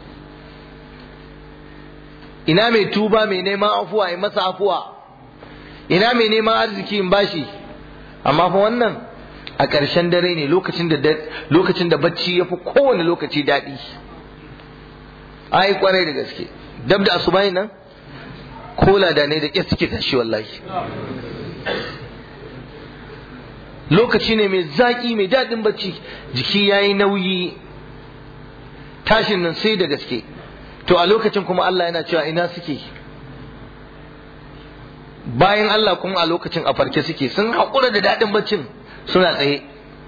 ina mai tuba mai neman afuwa in masa afuwa ina mai neman arziki in bashi amma fa wannan a ƙarshen dare ne lokacin da lokacin da bacci ya fi kowane lokaci daɗi ai kwarai da gaske dab da asubai nan kola da ne da ƙyar suke tashi wallahi lokaci ne mai zaƙi mai daɗin bacci jiki ya yi nauyi tashin nan sai da gaske to a lokacin kuma Allah yana cewa ina suke bayan Allah kuma a lokacin a farke suke sun haƙura da daɗin baccin suna tsaye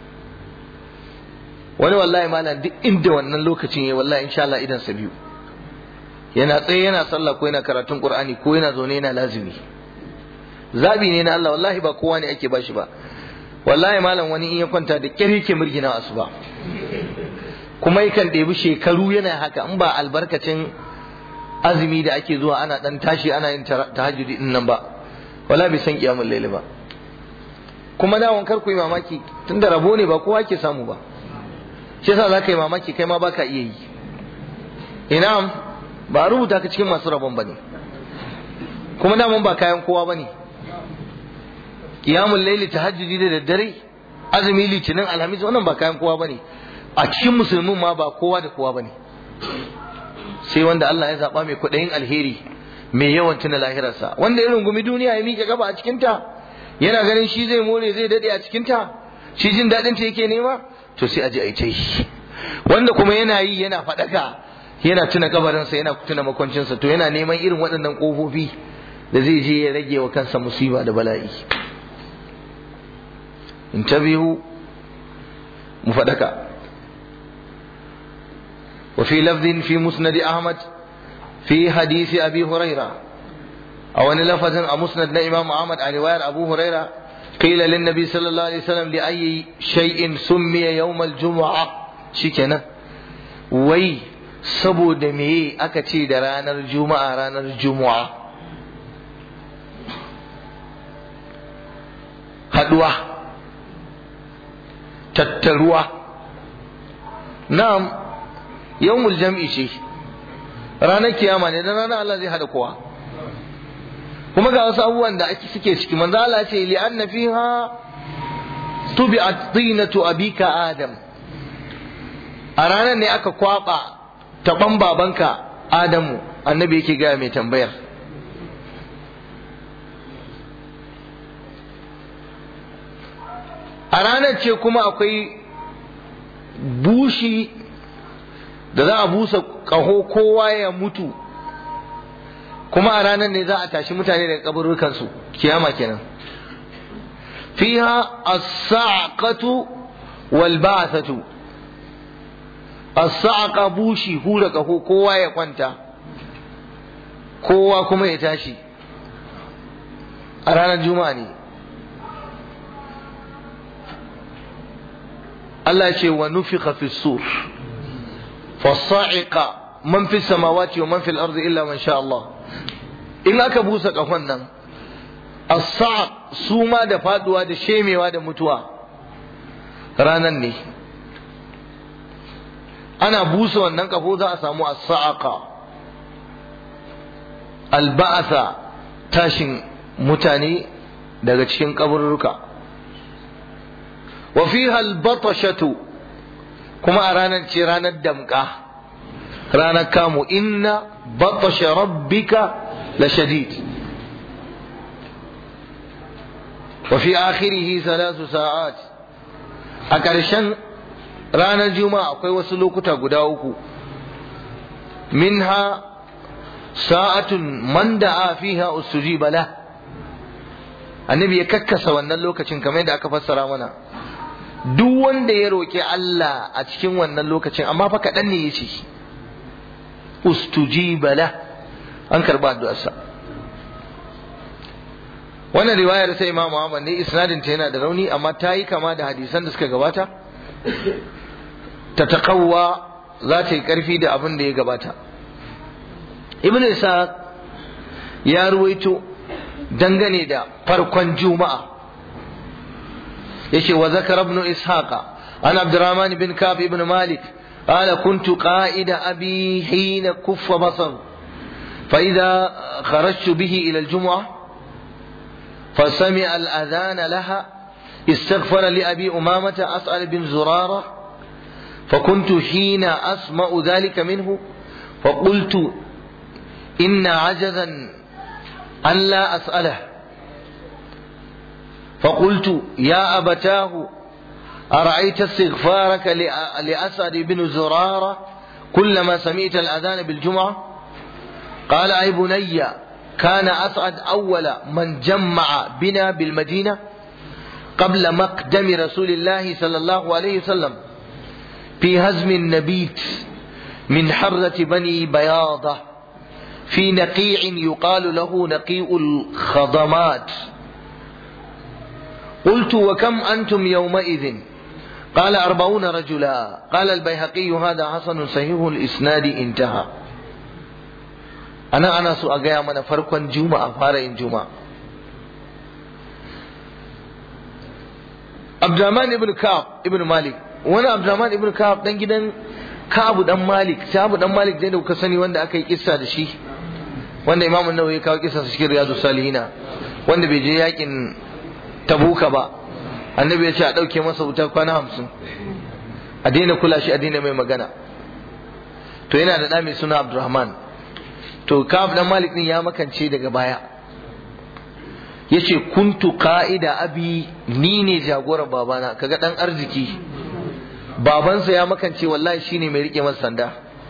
wani wallahi malam duk inda wannan lokacin ya wallahi insha Allah idan sa biyu yana tsaye yana sallah ko yana karatun Qur'ani ko yana zaune yana lazimi zabi ne na Allah wallahi ba kowa ne ake bashi ba wallahi malam wani in ya kwanta da kyar yake murgina asuba kuma yakan ɗebi shekaru yana haka in ba albarkacin azumi da ake zuwa ana dan tashi ana yin tahajjudi din nan ba wala bai san kiyamul layli ba kuma dawon kar ku yi mamaki tunda rabo ne ba kowa ke samu ba shi yasa za ka yi mamaki kai ma baka iya yi ina ba a rubuta ka cikin masu rabon bane kuma daman ba kayan kowa bane kiyamul layli tahajjudi da daddare azumi litinin alhamis wannan ba kayan kowa bane a cikin musulmin ma ba kowa da kowa bane sai wanda Allah ya zaba mai kudayin alheri mai yawan tuna lahirarsa wanda ya rungumi duniya ya miƙe gaba a cikin ta yana ganin shi zai more zai dade a cikin ta shi jin dadin ta yake nema to sai a ji a yi wanda kuma yana yi yana faɗaka yana tuna kabarinsa yana tuna makwancinsa to yana neman irin waɗannan ƙofofi da zai je ya rage wa kansa musiba da bala'i intabihu mu faɗaka وفي لفظ في مسند أحمد في حديث أبي هريرة أو أن لفظ مسند إمام أحمد عن رواية أبو هريرة قيل للنبي صلى الله عليه وسلم لأي شيء سمي يوم الجمعة شكنا وي saboda meye aka ce da ranar juma'a ranar juma'a haduwa tattaruwa na'am yawmul jam'i ce ranar kiyama ne dan ranar Allah zai hada kowa kuma ga wasu abubuwan da ake suke ciki manzo Allah ce li anna fiha tubi'at tinatu abika adam a ranar ne aka kwaba taɓan babanka Adamu annabi yake gaya mai tambayar a ranar ce kuma akwai bushi da za a busa ƙaho kowa ya mutu kuma a ranar ne za a tashi mutane daga kaburukansu kiyama kenan fiha as-sa'qatu wal ba'thatu as-sa'qa bushi hura kaho kowa ya kwanta kowa kuma ya tashi a ranar juma'a ne Allah ce wa nufiqa fi sur fasa'iqa man fi samawati wa man fil ardi illa man sha Allah in aka busa kafan nan as-sa'q suma da faduwa da shemewa da mutuwa ranan ne ana busa wannan kafo za a samu as-sa'aqa al-ba'tha tashin mutane daga cikin kaburruka wa fiha al-batashatu kuma a ranar ce ranar damka ranar kamu inna batasha rabbika la shadid wa fi akhirihi thalath sa'at a ƙarshen ranar juma'a akwai wasu lokuta guda uku minha sa'atun man da'a fiha ustujiba la annabi ya kakkasa wannan lokacin kamar yadda aka fassara mana duk wanda ya roƙi Allah a cikin wannan lokacin amma fa kaɗan ne ya ce ustujiba la an karɓa addu'arsa wannan riwayar sai Imam Muhammad ne isnadin ta yana da rauni amma ta yi kama da hadisan da suka gabata ta taƙawwa za ta yi ƙarfi da abin da ya gabata ibn isa ya ruwaito dangane da farkon juma'a yace wa zakara ibn ishaqa an abdurrahman bin kab ibn malik قال كنت قائد أبي حين كف بصر فإذا خرجت به إلى الجمعة فسمع الأذان لها استغفر لأبي أمامة أسأل بن زرارة فكنت حين أسمع ذلك منه فقلت إن عجزا أن لا أسأله فقلت يا أبتاه أرأيت استغفارك لأسعد بن زرارة كلما سمعت الأذان بالجمعة قال أي بني كان أسعد أول من جمع بنا بالمدينة قبل مقدم رسول الله صلى الله عليه وسلم في هزم النبيت من حرة بني بياضة في نقيع يقال له نقيء الخضمات قلت وكم أنتم يومئذ قال أربعون رجلا قال البيهقي هذا حسن صحيح الإسناد انتهى أنا أنا سؤال من فرقا جمعة فارئ جمعة عبد الرحمن ابن كعب ابن مالك وانا عبد الرحمن ابن كعب dan gidan Ka'abu dan Malik Ka'abu dan Malik dai da kuka sani wanda aka yi kissa da shi wanda Imam An-Nawawi ya kawo kissa cikin Riyadus Salihina wanda bai je yakin Tabuka ba annabi ya ce a ɗauke masa wuta kwana hamsin a daina kula shi a daina mai magana to yana da ɗa mai suna abdurrahman to kab dan malik din ya makance daga baya yace kuntu qa'ida abi ni ne jagoran babana kaga dan arziki babansa ya makance wallahi shine mai rike masa sanda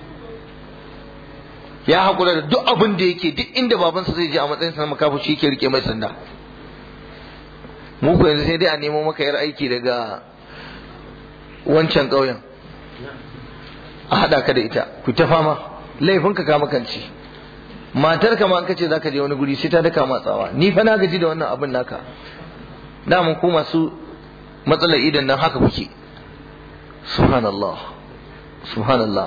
ya hakura da duk abin da yake duk inda babansa zai je a matsayin sa makafu shi yake rike mai sanda mu ko yanzu sai dai a nemo maka yar aiki daga wancan ƙauyen a haɗa ka da ita ku ta fama laifinka ka makance matar ka ma an kace zaka je wani guri sai ta daka matsawa ni fa na gaji da wannan abin naka da mun ku masu matsalar idan nan haka kuke subhanallah subhanallah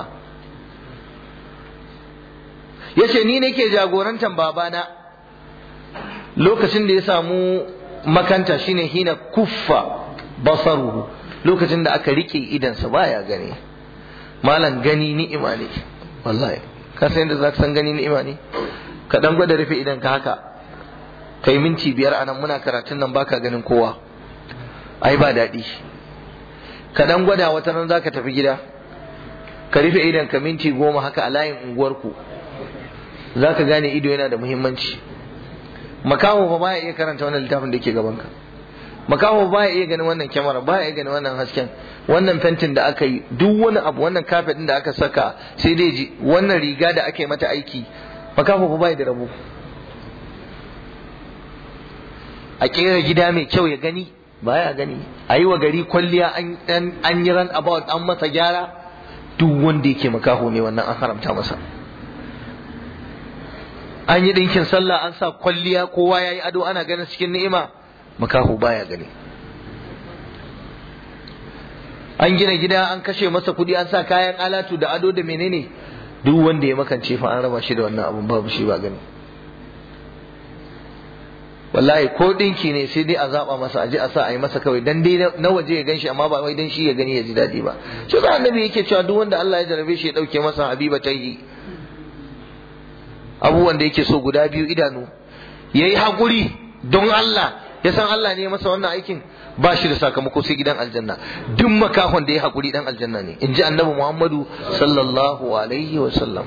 yace ni nake jagorantar babana lokacin da ya samu makanta shine hina kuffa basaruhu lokacin da aka rike idansa baya gani malam gani ni'ima ne wallahi ka san yadda za ka san gani ni'ima ne ka dan gwada rufe idan ka haka kai minti biyar anan muna karatun nan baka ganin kowa ai ba daɗi ka dan gwada wata nan zaka tafi gida ka rufe idan ka minti goma haka a layin unguwarku za ka gane ido yana da muhimmanci makaho fa baya iya karanta wannan littafin da yake gabanka makaho baya iya ganin wannan kyamara baya iya ganin wannan hasken wannan fentin da aka yi duk wani abu wannan kafet din da aka saka sai dai ji wannan riga da aka yi mata aiki makaho fa baya da rabo a kera gida mai kyau ya gani baya gani a yi wa gari kwalliya an yi ran about an masa gyara duk wanda yake makaho ne wannan an haramta masa an yi ɗinkin sallah an sa kwalliya kowa ya yi ado ana ganin cikin ni'ima makaho baya gani an gina gida an kashe masa kuɗi an sa kayan alatu da ado da menene duk wanda ya makance fa an raba shi da wannan abun babu shi ba gani wallahi ko ɗinki ne sai dai a zaɓa masa aji a sa a yi masa kawai dan dai na waje ya ganshi amma ba wai dan shi ya gani ya ji daɗi ba shi ga annabi yake cewa duk wanda Allah ya jarabe shi ya ɗauke masa habiba tayi abubuwan da yake so guda biyu idanu ya yi haƙuri don Allah ya san Allah ne masa wannan aikin ba shi da sakamako sai gidan aljanna duk makahon da ya haƙuri dan aljanna ne in ji annabi Muhammadu sallallahu alaihi wa sallam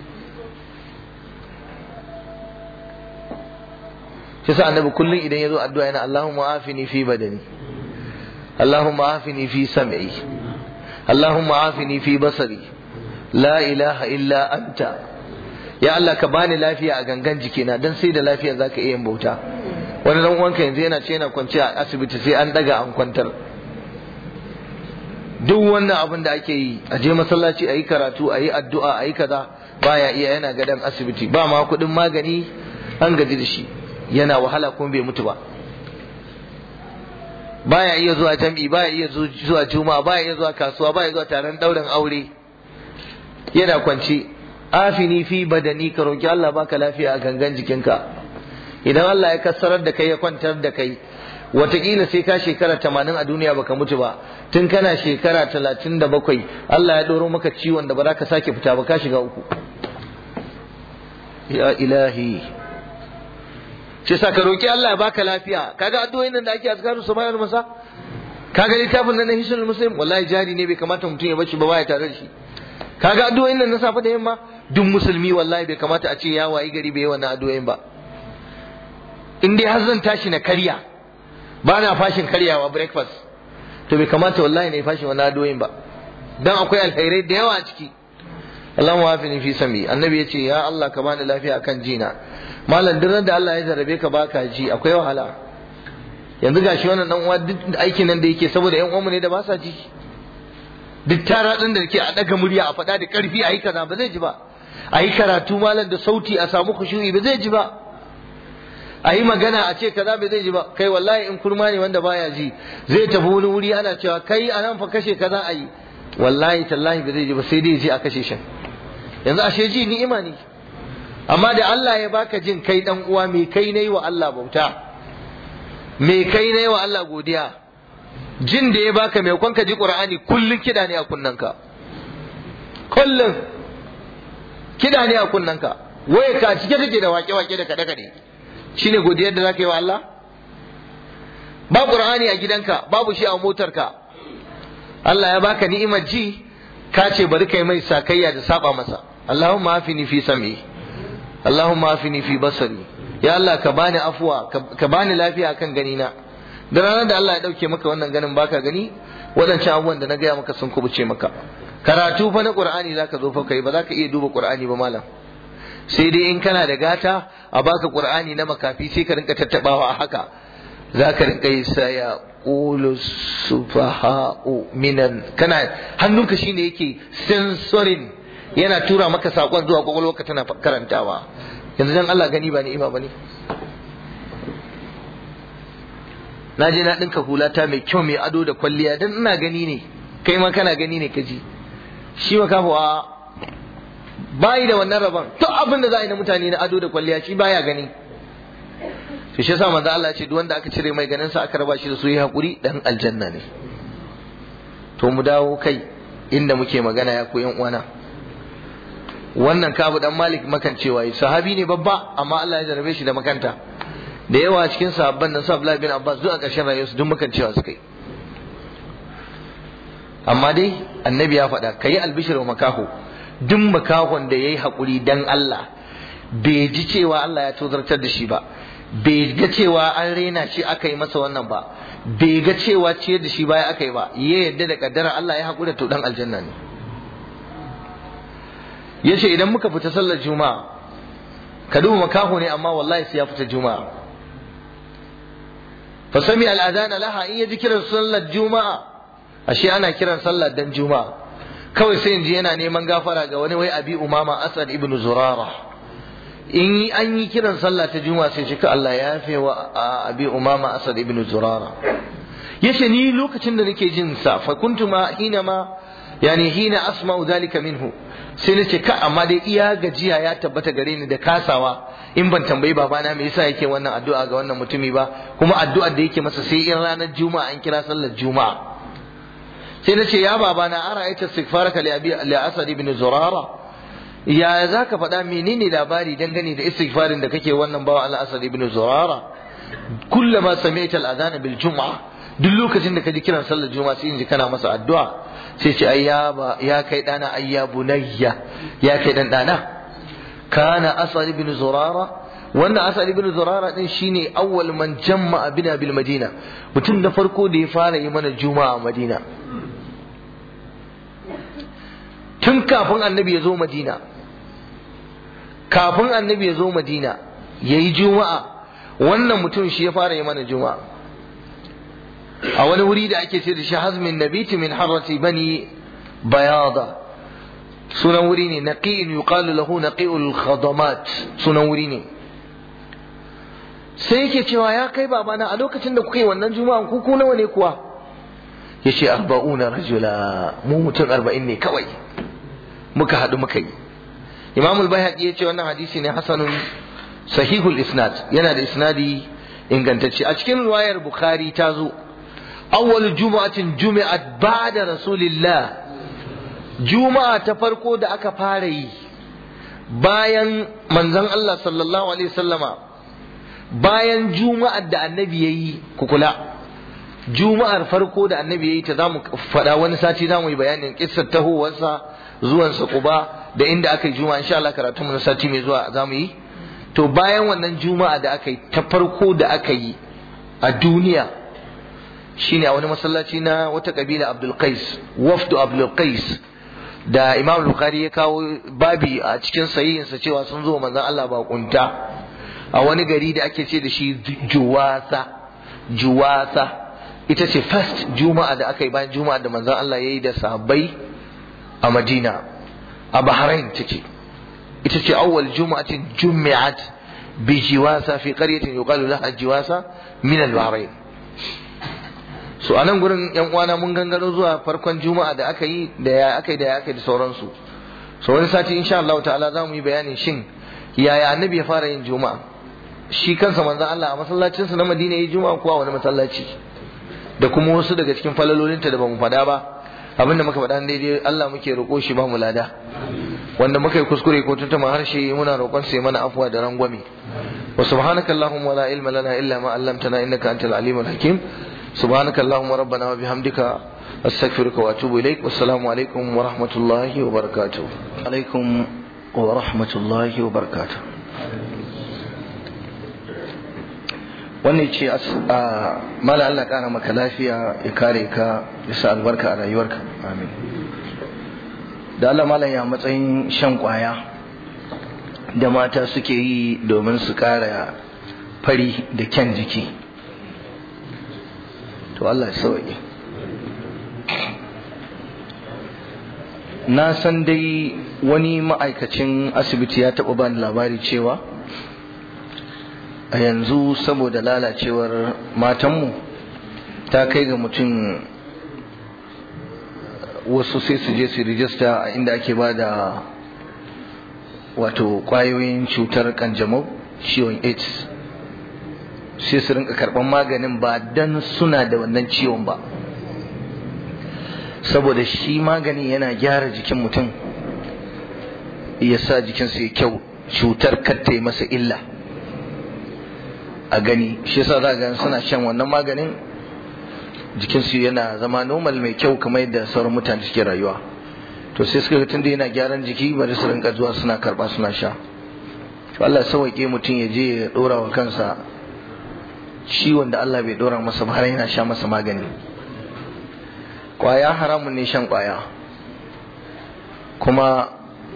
shi sa annabi kullum idan ya zo addu'a yana Allahumma afini fi badani Allahumma afini fi sam'i Allahumma afini fi basari la ilaha illa anta ya Allah ka bani lafiya a gangan jikina dan sai da lafiya zaka iya yin bauta wani dan uwanka yanzu yana ce yana kwance a asibiti sai an daga an kwantar duk wannan abin da ake yi a je masallaci a yi karatu a yi addu'a a yi kaza baya iya yana gadon asibiti ba ma kuɗin magani an gaji da shi yana wahala kuma bai mutu ba baya iya zuwa jam'i baya iya zuwa juma'a baya iya zuwa kasuwa baya zuwa taron ɗaurin aure yana kwance afini fi badani ka roki Allah baka lafiya a gangan jikinka idan Allah ya kassarar da kai ya kwantar da kai wataƙila sai ka shekara tamanin a duniya baka mutu ba tun kana shekara talatin da bakwai Allah ya ɗoro maka ciwon da ba za ka sake fita ba ka shiga uku ya ilahi shi sa ka roki Allah ya baka lafiya kaga addu'o'in nan da ake azkaru subhanal masa kaga littafin nan na hisul muslim wallahi jari ne bai kamata mutum ya bashi ba baya tare da shi kaga addu'o'in nan na safe da yamma duk musulmi wallahi bai kamata a ce ya wayi gari bai yi wannan addu'o'in ba in dai har zan tashi na karya ba na fashin karyawa breakfast to bai kamata wallahi na yi fashin wannan addu'o'in ba dan akwai alkhairai da yawa a ciki Allahumma afini fi sami annabi yace ya Allah ka bani lafiya akan jina malam duk da Allah ya jarabe ka baka ji akwai wahala yanzu gashi wannan dan uwa duk aikin nan da yake saboda yan uwanmu ne da ba sa ji duk tara din da ke a daga murya a faɗa da ƙarfi a yi kaza ba zai ji ba a yi karatu malam da sauti a samu khushu'i ba zai ji ba a yi magana a ce kaza bai zai ji ba kai wallahi in kurma ne wanda baya ji zai tafi wani wuri ana cewa kai a nan fa kashe kaza a yi wallahi tallahi bai zai ji ba sai dai ji a kashe shi yanzu ashe ji ni'ima ne amma da Allah ya baka jin kai dan uwa me kai nayi wa Allah bauta me kai nayi wa Allah godiya jin da ya baka mai kwanka ji Qur'ani kullun kida ne a kunnanka kullun kida ne a kunnanka waye ka cike take da wake-wake da kade-kade shine godiyar da zaka yi wa Allah ba qur'ani a gidanka babu shi a motarka Allah ya baka ni'imar ji ka ce bari kai mai sakayya da saba masa Allahumma afini fi sam'i Allahumma afini fi basari ya Allah ka bani afuwa ka bani lafiya kan gani na da ranar da Allah ya dauke maka wannan ganin baka gani waɗancan abubuwan da na gaya maka sun kubuce maka karatu fa na Qur'ani zaka zo fa kai ba zaka iya duba Qur'ani ba malam sai dai in kana da gata a baka Qur'ani na makafi sai ka rinka tattabawa a haka zaka rinka yi saya qulu sufaha'u minan kana hannunka shine yake sensorin yana tura maka sakon zuwa kwakwalwarka tana karantawa yanzu dan Allah gani ba ni'ima bane na je na dinka hulata mai kyau mai ado da kwalliya dan ina gani ne kai ma kana gani ne kaji shi makafuwa bayi da wannan rabon to abin da za a yi na mutane na ado da kwalliya shi baya gani to shi yasa manzo Allah ya ce duk wanda aka cire mai ganin sa aka raba shi da su yi hakuri dan aljanna ne to mu dawo kai inda muke magana ya ku yan uwana wannan kabu dan malik makancewa yi sahabi ne babba amma Allah ya jarabe shi da makanta da yawa cikin sahabban nan su Abdullahi bin Abbas duk a ƙarshen rayuwarsu duk makancewa suka yi amma dai annabi ya faɗa ka yi albishir wa makaho duk makahon da ya yi haƙuri dan Allah bai ji cewa Allah ya tozartar da shi ba bai ga cewa an rena shi aka yi masa wannan ba bai ga cewa ciyar da shi baya aka yi ba ya yadda da kaddara Allah ya haƙura to dan aljanna ne yace idan muka fita sallar juma'a ka duba makaho ne amma wallahi sai ya fita juma'a fa sami al'adana laha in yaji kiran sallar juma'a ashe ana kiran sallar dan juma'a kawai sai inji yana neman gafara ga wani wai abi umama asad ibn zurara in an yi kiran sallah ta juma'a sai shi ka Allah ya yafe wa abi umama asad ibn zurara yace ni lokacin da nake jin sa fa kuntu ma hina ma yani hina asma'u dhalika minhu sai nace ka amma dai iya gajiya ya tabbata gare ni da kasawa in ban tambayi babana me yasa yake wannan addu'a ga wannan mutumi ba kuma addu'ar da yake masa sai in ranar juma'a an kira sallar juma'a sai na ce ya baba na ara ita istighfaraka li abi li asad ibn zurara ya zaka faɗa menene labari dangane da istighfarin da kake wannan bawa Allah asad ibn zurara kullama sami'ta al-adhan bil jum'a duk lokacin da kaji kiran sallar juma'a sai in ji kana masa addu'a sai ce ai ya ba ya kai dana ai ya bunayya ya kai dan dana kana asad ibn zurara wannan asad ibn zurara din shine awwal man jamma'a bina bil madina mutum na farko da ya fara yi mana juma'a a madina tun kafin annabi ya zo madina kafin annabi ya zo madina ya yi juma'a wannan mutum shi ya fara yi mana juma'a a wani wuri da ake ce da shi hazmin nabiti min harrati bani bayada sunan wuri ne naqi'in yuqalu lahu naqi'ul khadamat sunan wuri ne sai yake cewa ya kai babana a lokacin da kuka yi wannan juma'an ku ku nawa ne kuwa yace arba'una rajula mu mutum arba'in ne kawai muka haɗu muka yi imam al-bayhaqi yace wannan hadisi ne hasanun sahihul isnad yana da isnadi ingantacce a cikin riwayar bukhari ta zo awwal jumu'atin jumi'at ba'da rasulillah juma'a ta farko da aka fara yi bayan manzon Allah sallallahu alaihi wasallama bayan juma'ar da annabi yayi kukula juma'ar farko da annabi yayi ta zamu faɗa wani sati zamu yi bayanin kissar tahowarsa zuwansa Quba da inda aka yi juma'a insha Allah karatu mu na sati mai zuwa zamu yi to bayan wannan juma'a da aka yi ta farko da aka yi a duniya shine a wani masallaci na wata kabila Abdul Qais wafdu Abdul Qais da Imam Bukhari ya kawo babi a cikin sahihinsa cewa sun zo manzon Allah ba kunta a wani gari da ake ce da shi Juwasa Juwasa ita ce first juma'a da aka yi bayan juma'a da manzon Allah ya yi da sahabbai a Madina a Bahrain take ita ce awwal juma'atin jumi'at bi jiwasa fi qaryatin yuqalu laha jiwasa min al-Bahrain so anan gurin yan uwana mun gangaro zuwa farkon juma'a da aka yi da ya aka yi da ya aka yi da sauransu so wani sati insha Allah ta'ala za mu yi bayanin shin yaya annabi ya fara yin juma'a shi kansa manzon Allah a masallacinsa na Madina ya yi juma'a ko a wani masallaci da kuma wasu daga cikin falalolinta da bamu faɗa ba abinda muka faɗa daidai Allah muke roƙo shi ba mu lada wanda muka yi kuskure ko tuntuma harshe muna roƙon sai mana afuwa da rangwame wa subhanaka allahumma la ilma lana illa ma 'allamtana innaka antal alimul hakim subhanaka allahumma rabbana wa bihamdika astaghfiruka wa atubu ilaik wassalamu alaikum wa rahmatullahi wa barakatuh alaikum wa rahmatullahi wa barakatuh wannan ce mala Allah kara maka lafiya ya kare ka ya sa albarka a rayuwarka amin da Allah malam ya matsayin shan kwaya da mata suke yi domin su kara fari da kyan jiki to Allah ya sauke na san dai wani ma'aikacin asibiti ya taɓa bani labari cewa a yanzu saboda lalacewar matanmu ta kai ga mutum wasu sai su je su rijista a inda ake ba da wato kwayoyin cutar kanjamau ciwon aids sai su rinka karban maganin ba dan suna da wannan ciwon ba saboda shi magani yana gyara jikin mutum ya sa jikinsa ya kyau cutar katta masa illa a gani shi yasa za ga suna shan wannan maganin jikinsu yana zama normal mai kyau kamar yadda sauran mutane suke rayuwa to sai suka ga tunda yana gyaran jiki bari su rinka zuwa suna karba suna sha to Allah ya sauke mutum ya je ya dora wa kansa ciwon da Allah bai dora masa ba har yana sha masa magani kwaya haramun ne shan kwaya kuma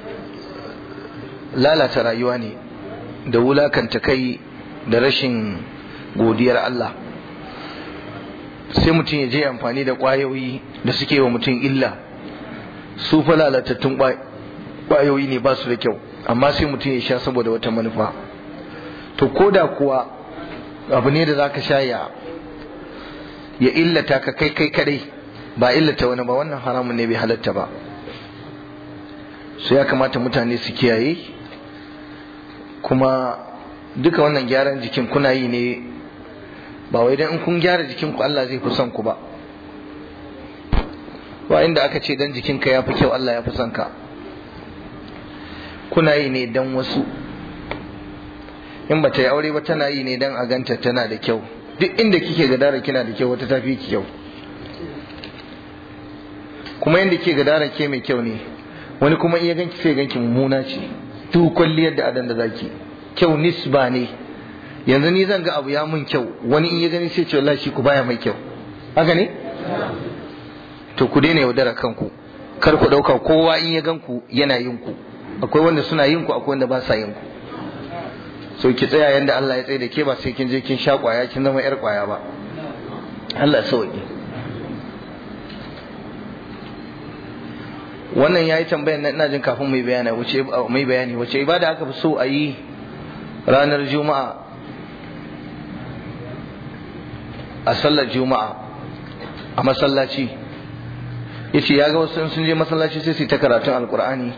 lalata rayuwa ne da wulakanta kai da rashin godiyar Allah sai mutum ya je amfani da ƙwayoyi da suke wa mutum illa su fa lalatattun ƙwayoyi ne ba su da kyau amma sai mutum ya sha saboda wata manufa to ko da kuwa abu ne da za ka sha ya ya illata ka kai kai kadai ba illata wani ba wannan haramun ne bai halatta ba su ya kamata mutane su kiyaye kuma duka wannan gyaran jikin kuna yi ne ba wai dan in kun gyara jikin ku Allah zai fi son ku ba wa inda aka ce dan jikinka ya fi kyau Allah ya fi son ka kuna yi ne dan wasu in ba ta yi aure ba tana yi ne dan a ganta tana da kyau duk inda kike gadara kina da kyau wata ta fi ki kyau kuma yadda ke gadara ke mai kyau ne wani kuma iya ganki sai ganki mummuna ce duk kwalliyar da adan da zaki kyau nisba ne yanzu ni zan ga abu ya mun kyau wani in ya gani sai ce wallahi shi ku baya mai kyau haka ne to ku daina yaudara kanku kar ku dauka kowa in ya ganku yana yin ku akwai wanda suna yin ku akwai wanda ba sa yin ku so ki tsaya yanda Allah ya tsaye da ke ba sai kin je kin sha kwaya kin zama yar kwaya ba Allah sauki wannan yayi tambayar nan ina jin kafin mai bayani wace mai bayani wace ibada aka fi so a yi ranar juma'a a sallar juma'a a masallaci yace ya ga wasu sun je masallaci sai su ta karatun alkur'ani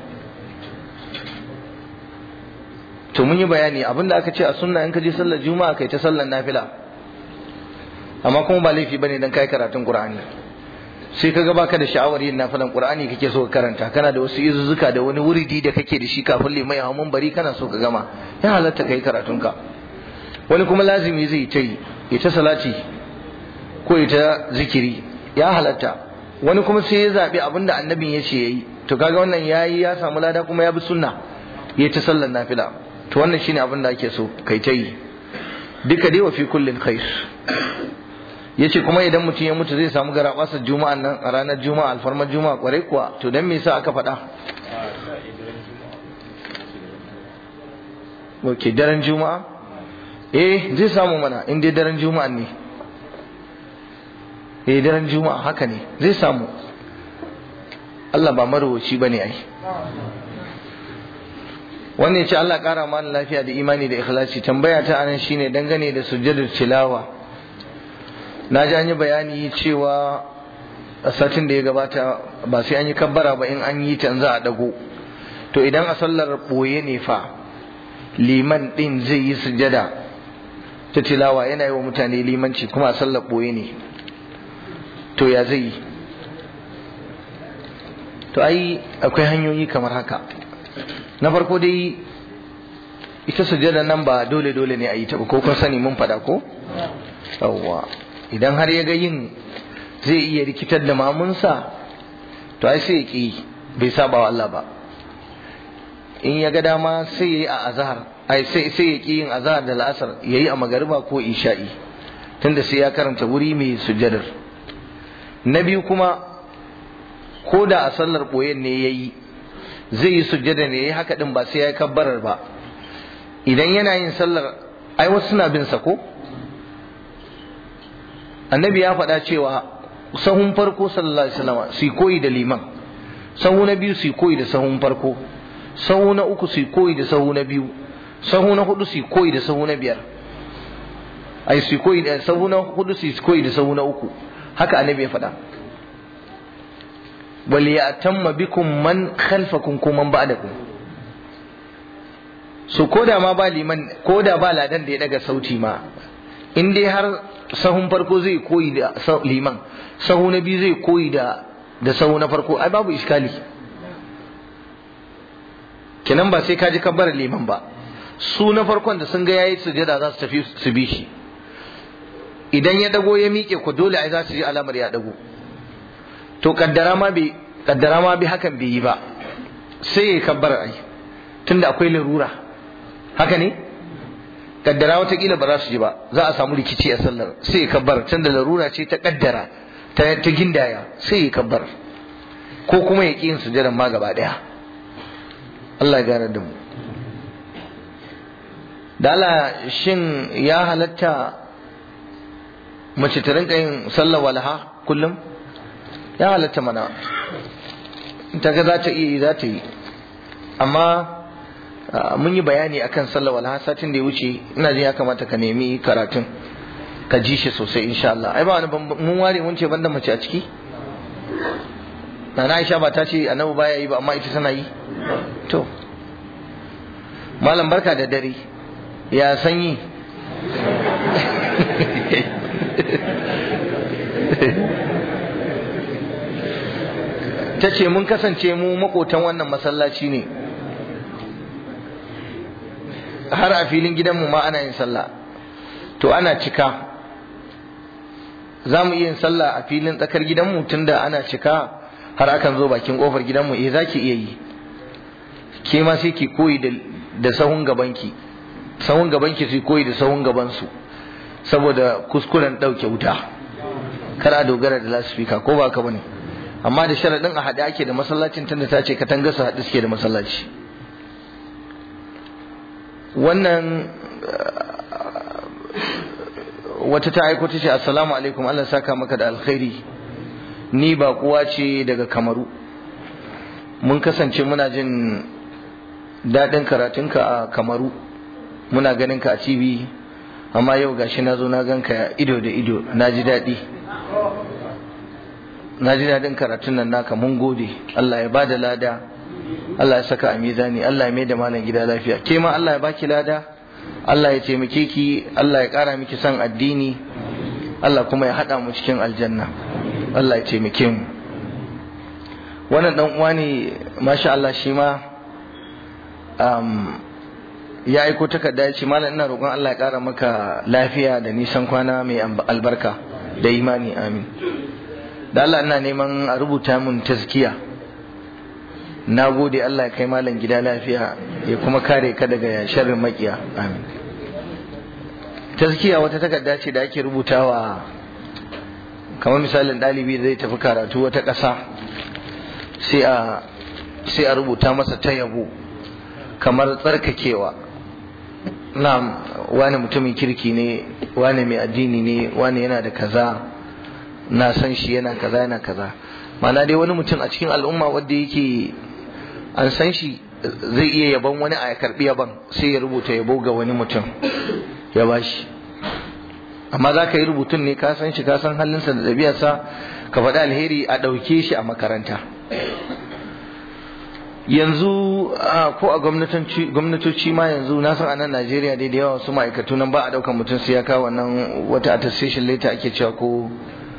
to mun yi bayani abinda aka ce a sunna in ka je sallar juma'a kai ta sallar nafila amma kuma ba laifi bane dan kai karatun qur'ani sai ka ga baka da sha'awar yin nafilan qur'ani kake so ka karanta kana da wasu izuzzuka da wani wuridi da kake da shi kafin limai a mun bari kana so ka gama ya halatta kai karatun ka wani kuma lazimi zai ta yi ya ta salati ko ya ta zikiri ya halatta wani kuma sai ya zabi abin da annabin ya ce yayi to kaga wannan yayi ya samu lada kuma ya bi sunna ya ta sallar nafila to wannan shine abin da ake so kai ta yi duka dai wa fi kullin khair yace kuma idan mutum ya mutu zai samu garabasa juma'an nan a ranar juma'a alfarmar juma'a kwarai kuwa to dan me yasa aka faɗa ok daren juma'a eh zai samu mana in dai daren juma'a ne eh daren juma'a haka ne zai samu Allah ba marowaci bane ai wannan ya ce Allah ƙara mana lafiya da imani da ikhlasi tambaya ta anan shine dangane da sujjadar tilawa na ji an yi bayani cewa a satin da ya gabata ba sai an yi kabbara ba in an yi ta za a dago to idan a sallar ɓoye ne fa liman ɗin zai yi sujjada ta tilawa yana yi wa mutane limanci kuma a sallar ɓoye ne to ya zai yi to ai akwai hanyoyi kamar haka na farko dai ita sujada nan ba dole dole ne a yi ta ba ko kun sani mun faɗa ko yawwa idan har ya ga yin zai iya rikitar da mamunsa to ai sai ya ki bai saba wa Allah ba in ya ga dama sai ya yi a azhar ai sai sai ya ki yin azhar da la'asar yayi a magariba ko isha'i tunda sai ya karanta wuri mai sujadar na biyu kuma ko da a sallar boyen ne yayi zai yi sujjada ne yayi haka din ba sai ya yi kabbarar ba idan yana yin sallar ai wasu suna bin sa ko annabi ya faɗa cewa sahun farko sallallahu alaihi wasallam su koyi da liman sahu na biyu su koyi da sahun farko sahu na uku su koyi da sahu na biyu sahu na hudu su koyi da sahu na biyar ai su koyi da sahu na hudu su koyi da sahu na uku haka annabi ya faɗa wal ya'tamma bikum man khalfakum ko man ba'dakum so koda ma ba liman koda ba ladan da ya daga sauti ma in dai har sahun farko zai koyi da liman sahu na biyu zai koyi da da sahu na farko ai babu iskali kenan ba sai ka ji kabbar liman ba su na farkon da sun ga yayi sujada za su tafi su bi shi idan ya dago ya miƙe ku dole ai za su ji alamar ya dago to kaddara ma bai kaddara ma bai hakan bai yi ba sai ya kabbar ai tunda akwai larura haka ne kaddara watakila ba za su ji ba za a samu rikici a sallar sai ya kabbar tunda larura ce ta kaddara ta ta gindaya sai ya kabbar ko kuma ya ƙi yin sujadan ma gaba daya Allah ya gane da mu da Allah shin ya halatta mace ta rinka yin sallar walaha kullum ya halatta mana ta ga za ta iya yi za ta yi amma mun yi bayani akan sallar walaha satin da ya wuce ina jin ya kamata ka nemi karatun ka ji shi sosai insha Allah ai ba wani mun ware mun ce banda mace a ciki na Aisha ba ta ce annabi baya yi ba amma ita tana yi to malam barka da dare ya sanyi ta ce mun kasance mu makotan wannan masallaci ne har a filin gidanmu ma ana yin sallah to ana cika za mu iya yin sallah a filin tsakar gidanmu tunda ana cika har akan zo bakin kofar gidanmu eh za ki iya yi ke ma sai ki koyi da sahun gabanki sahun gabanki su koyi da sahun gabansu saboda kuskuren ɗauke wuta kar a dogara da lasifika ko ba ka bane amma da sharaɗin a haɗe ake da masallacin tunda ta ce katanga su haɗe suke da masallaci wannan wata ta aiko ta ce assalamu alaikum Allah saka maka da alkhairi ni ba kuwa ce daga kamaru mun kasance muna jin daɗin karatunka a kamaru muna ganin ka a tv amma yau gashi na zo na ganka ido da ido na ji daɗi na ji daɗin karatun nan naka mun gode Allah ya bada lada Allah ya saka a mizani Allah ya mai da malam gida lafiya ke ma Allah ya baki lada Allah ya taimake ki Allah ya ƙara miki son addini Allah kuma ya haɗa mu cikin aljanna Allah ya taimake mu wannan dan uwa ne masha Allah shi ma ya aiko takarda ya ce malam ina roƙon Allah ya ƙara maka lafiya da nisan kwana mai albarka da imani amin da Allah ina neman a rubuta mun tazkiya na gode Allah ya kai malam gida lafiya ya kuma kare ka daga sharrin makiya amin tazkiya wata takarda ce da ake rubutawa kamar misalin ɗalibi zai tafi karatu wata ƙasa sai a sai a rubuta masa ta yabo kamar tsarkakewa na wani mutumin kirki ne wani mai addini ne wani yana da kaza na san shi yana kaza yana kaza mana dai wani mutum a cikin al'umma wanda yake an san shi zai iya yaban wani a karbi yaban sai ya rubuta yabo ga wani mutum ya bashi amma za ka yi rubutun ne ka san shi ka san halinsa da ɗabi'arsa ka faɗi alheri a ɗauke shi a makaranta yanzu ko a gwamnatoci ma yanzu na san a nan Najeriya dai da yawa su ma'aikatu nan ba a ɗaukar mutum sai ya kawo wannan wata attestation letter ake cewa ko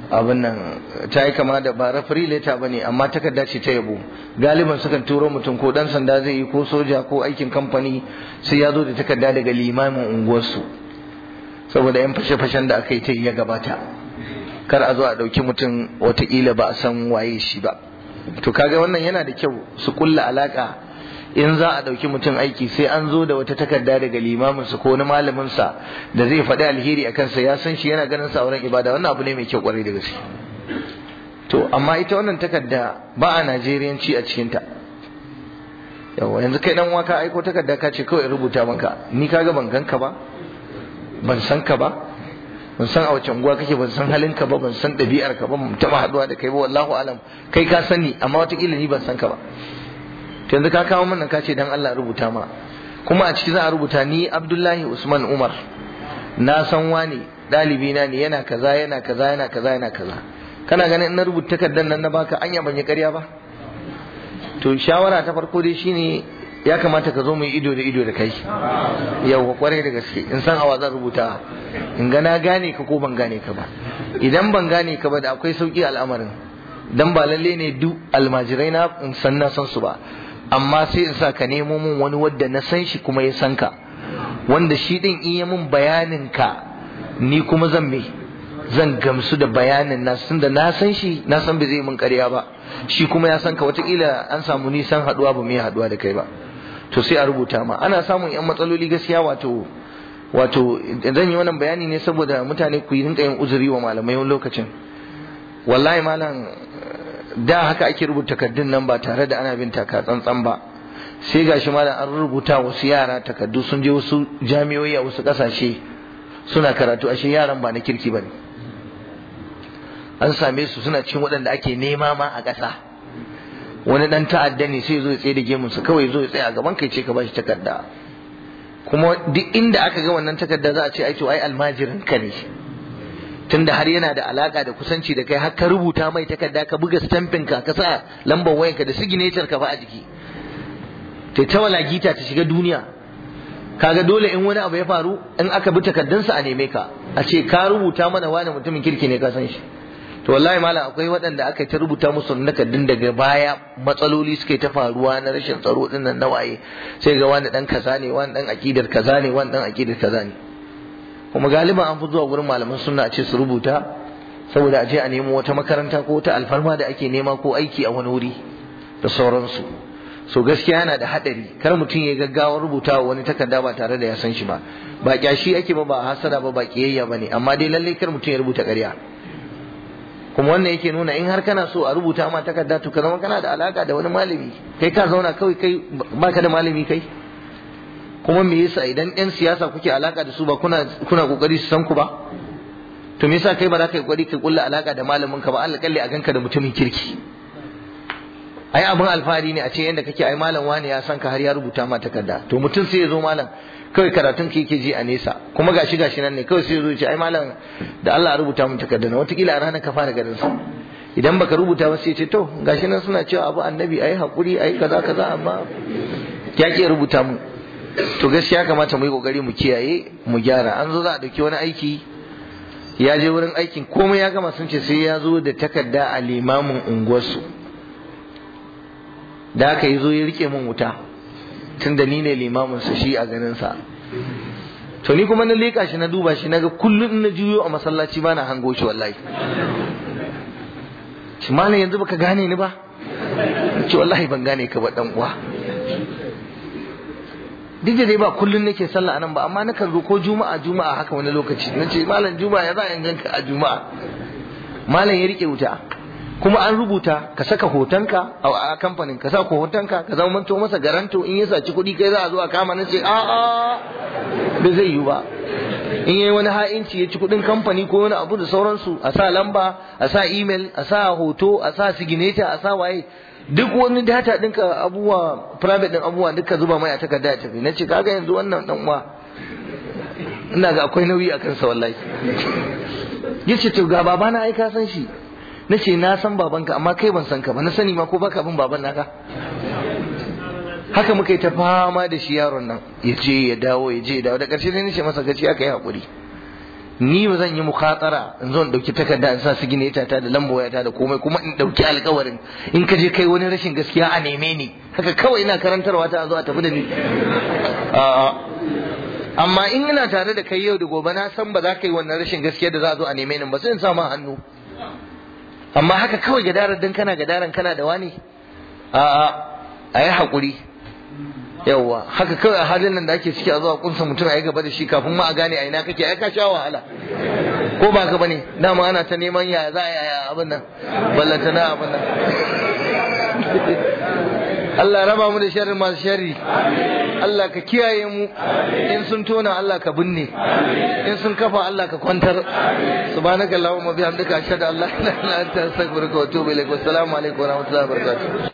abin nan ta yi kama da ba referee letter ba ne amma takarda ce ta yabo galiban sukan turo mutum ko dan sanda zai yi ko soja ko aikin kamfani sai ya zo da takarda daga limamin unguwarsu saboda yan fashe-fashen da aka yi ta ya gabata kar a zo a ɗauki mutum watakila ba a san waye shi ba to kaga wannan yana da kyau su kulla alaka in za a ɗauki mutum aiki sai an zo da wata takarda daga limaminsa ko wani malaminsa da zai faɗi alheri a kansa ya san shi yana ganin sa a wurin ibada wannan abu ne mai kyau kwarai da gaske to amma ita wannan takarda ba a najeriyanci a cikinta yawa yanzu kai dan waka aiko takarda ka ce kawai rubuta maka ni kaga ban ganka ba ban san ka ba ban san a wace unguwa kake ban san halin ka ba ban san ɗabi'ar ka ba ban taɓa haɗuwa da kai ba wallahu alam kai ka sani amma watakila ni ban san ka ba to yanzu ka kawo mana ka ce dan Allah rubuta ma kuma a ciki za a rubuta ni Abdullahi Usman Umar na san wani ɗalibi na ne yana kaza yana kaza yana kaza yana kaza kana ganin in na rubuta takardar nan na baka anya ban yi ƙarya ba to shawara ta farko dai shine ya kamata ka zo mu ido da ido da kai yau kwarai da gaske in san awa zan rubuta in ga na gane ka ko ban gane ka ba idan ban gane ka ba da akwai sauki al'amarin dan ba lalle ne duk almajirai na in san na san su ba amma sai in sa ka nemo mun wani wadda na san shi kuma ya san ka wanda shi din iya mun bayanin ka ni kuma zan me zan gamsu da bayanin na tunda na san shi na san bai zai mun ƙarya ba shi kuma ya san ka watakila an samu nisan haduwa ba mai haduwa da kai ba to sai a rubuta ma ana samun yan matsaloli gaskiya wato wato zan yi wannan bayani ne saboda mutane ku yi rinka yin uzuri wa malamai wani lokacin wallahi malam da haka ake rubuta takardun nan ba tare da ana bin taka tsantsan ba sai gashi malam an rubuta wasu yara takardu sun je wasu jami'o'i a wasu kasashe suna karatu ashe yaran ba na kirki bane an same su suna cikin waɗanda ake nema ma a ƙasa wani ɗan ta'adda ne sai zo ya tsaye da gemunsa kawai zo ya tsaya a gaban kai ce ka bashi takarda kuma duk inda aka ga wannan takarda za a ce ai to ai almajirin ka ne tunda har yana da alaka da kusanci da kai har ka rubuta mai takarda ka buga stampin ka ka sa lambar wayanka da signature ka fa a jiki ta ta walagita ta shiga duniya kaga dole in wani abu ya faru in aka bi takardunsa a neme ka a ce ka rubuta mana wani mutumin kirki ne ka san shi to wallahi malam akwai waɗanda aka ta rubuta musu nakardun daga baya matsaloli suke ta faruwa na rashin tsaro din nan na waye sai ga wani dan kaza ne wani dan akidar kaza ne wani dan akidar kaza ne kuma galiban an fi zuwa gurin malaman sunna a ce su rubuta saboda a je a nemo wata makaranta ko wata alfarma da ake nema ko aiki a wani wuri da sauransu so gaskiya yana da hadari kar mutum ya gaggawar rubuta wani takarda ba tare da ya san shi ba ba kyashi ake ba ba hasada ba ba kiyayya ba ne amma dai lallai kar mutum ya rubuta ƙarya kuma wannan yake nuna in har kana so a rubuta ma takarda to ka zama kana da alaka da wani malami kai ka zauna kawai kai baka da malami kai kuma me yasa idan yan siyasa kuke alaka da su ba kuna kuna kokari su san ku ba to me yasa kai ba za ka yi kokari ka kulla alaka da malamin ka ba Allah kalle a ganka da mutumin kirki ai abin alfahari ne a ce yanda kake ai malam wani ya san ka har ya rubuta ma takarda to mutum sai ya zo malam kawai karatun ka yake ji a nesa kuma gashi gashi nan ne kawai sai ya zo ya ce ai malam da Allah ya rubuta mun takarda na watakila a ranar ka fara garin sa idan baka rubuta ba sai ya ce to gashi nan suna cewa abu annabi ai hakuri ai kaza kaza amma ya ke rubuta mu to gaskiya kamata mu yi kokari mu kiyaye mu gyara an zo za a dauki wani aiki ya je wurin aikin komai ya gama sun ce sai ya zo da takarda a limamin unguwarsu da aka yi zo ya rike min wuta tun da ni ne limamin sa shi a ganin sa to ni kuma na leka shi na duba shi naga kullum in na juyo a masallaci ba na hango shi wallahi shi malam yanzu baka gane ni ba ce wallahi ban gane ka ba dan uwa duk da dai ba kullum nake sallah anan ba amma nakan zo ko juma'a juma'a haka wani lokaci nace malam juma'a ya za in ganka a juma'a malam ya rike wuta kuma an rubuta ka saka hotonka a kamfanin ka saka hotonka ka zama manto masa garanto in ya saci kuɗi kai za a zo a kama na ce a a da zai yi ba in yayi wani ha'inci ya ci kuɗin kamfani ko wani abu da sauransu a sa lamba a sa email a sa hoto a sa signature a sa waye duk wani data ɗinka abubuwa private ɗin abubuwa duka zuba mai a takarda ya tafi na ce kaga yanzu wannan dan uwa ina ga akwai nauyi a kansa wallahi yace to ga babana ai ka san shi na ce na san babanka amma kai ban san ka ba na sani ma ko baka bin baban naka haka muka yi ta fama da shi yaron nan ya je ya dawo ya je ya dawo da ƙarshe ne nace masa gaci aka yi haƙuri ni ba zan yi mukhatara in zo in dauki takarda in sa su gine ta da lambo ta da komai kuma in dauki alkawarin in ka je kai wani rashin gaskiya a neme ni haka kawai ina karantarwa ta zo a tafi da ni amma in ina tare da kai yau da gobe na san ba za ka yi wannan rashin gaskiya da za a zo a neme ni ba sai in sa ma hannu amma haka kawai gadarar dan kana gadaran kana da wani a'a a yi haƙuri yawwa haka kawai a halin nan da ake ciki a zuwa kunsa mutum a yi gaba da shi kafin ma a gane a ina kake ai ka sha wahala ko ba ka bane dama ana ta neman ya za a yi abin nan ballanta na abin nan Allah raba mu da sharri masu sharri Allah ka kiyaye mu in sun tona Allah ka binne in sun kafa Allah ka kwantar subhanaka allahumma bihamdika ashhadu an la ilaha illa anta astaghfiruka wa atubu ilaik wassalamu alaikum wa rahmatullahi wa barakatuh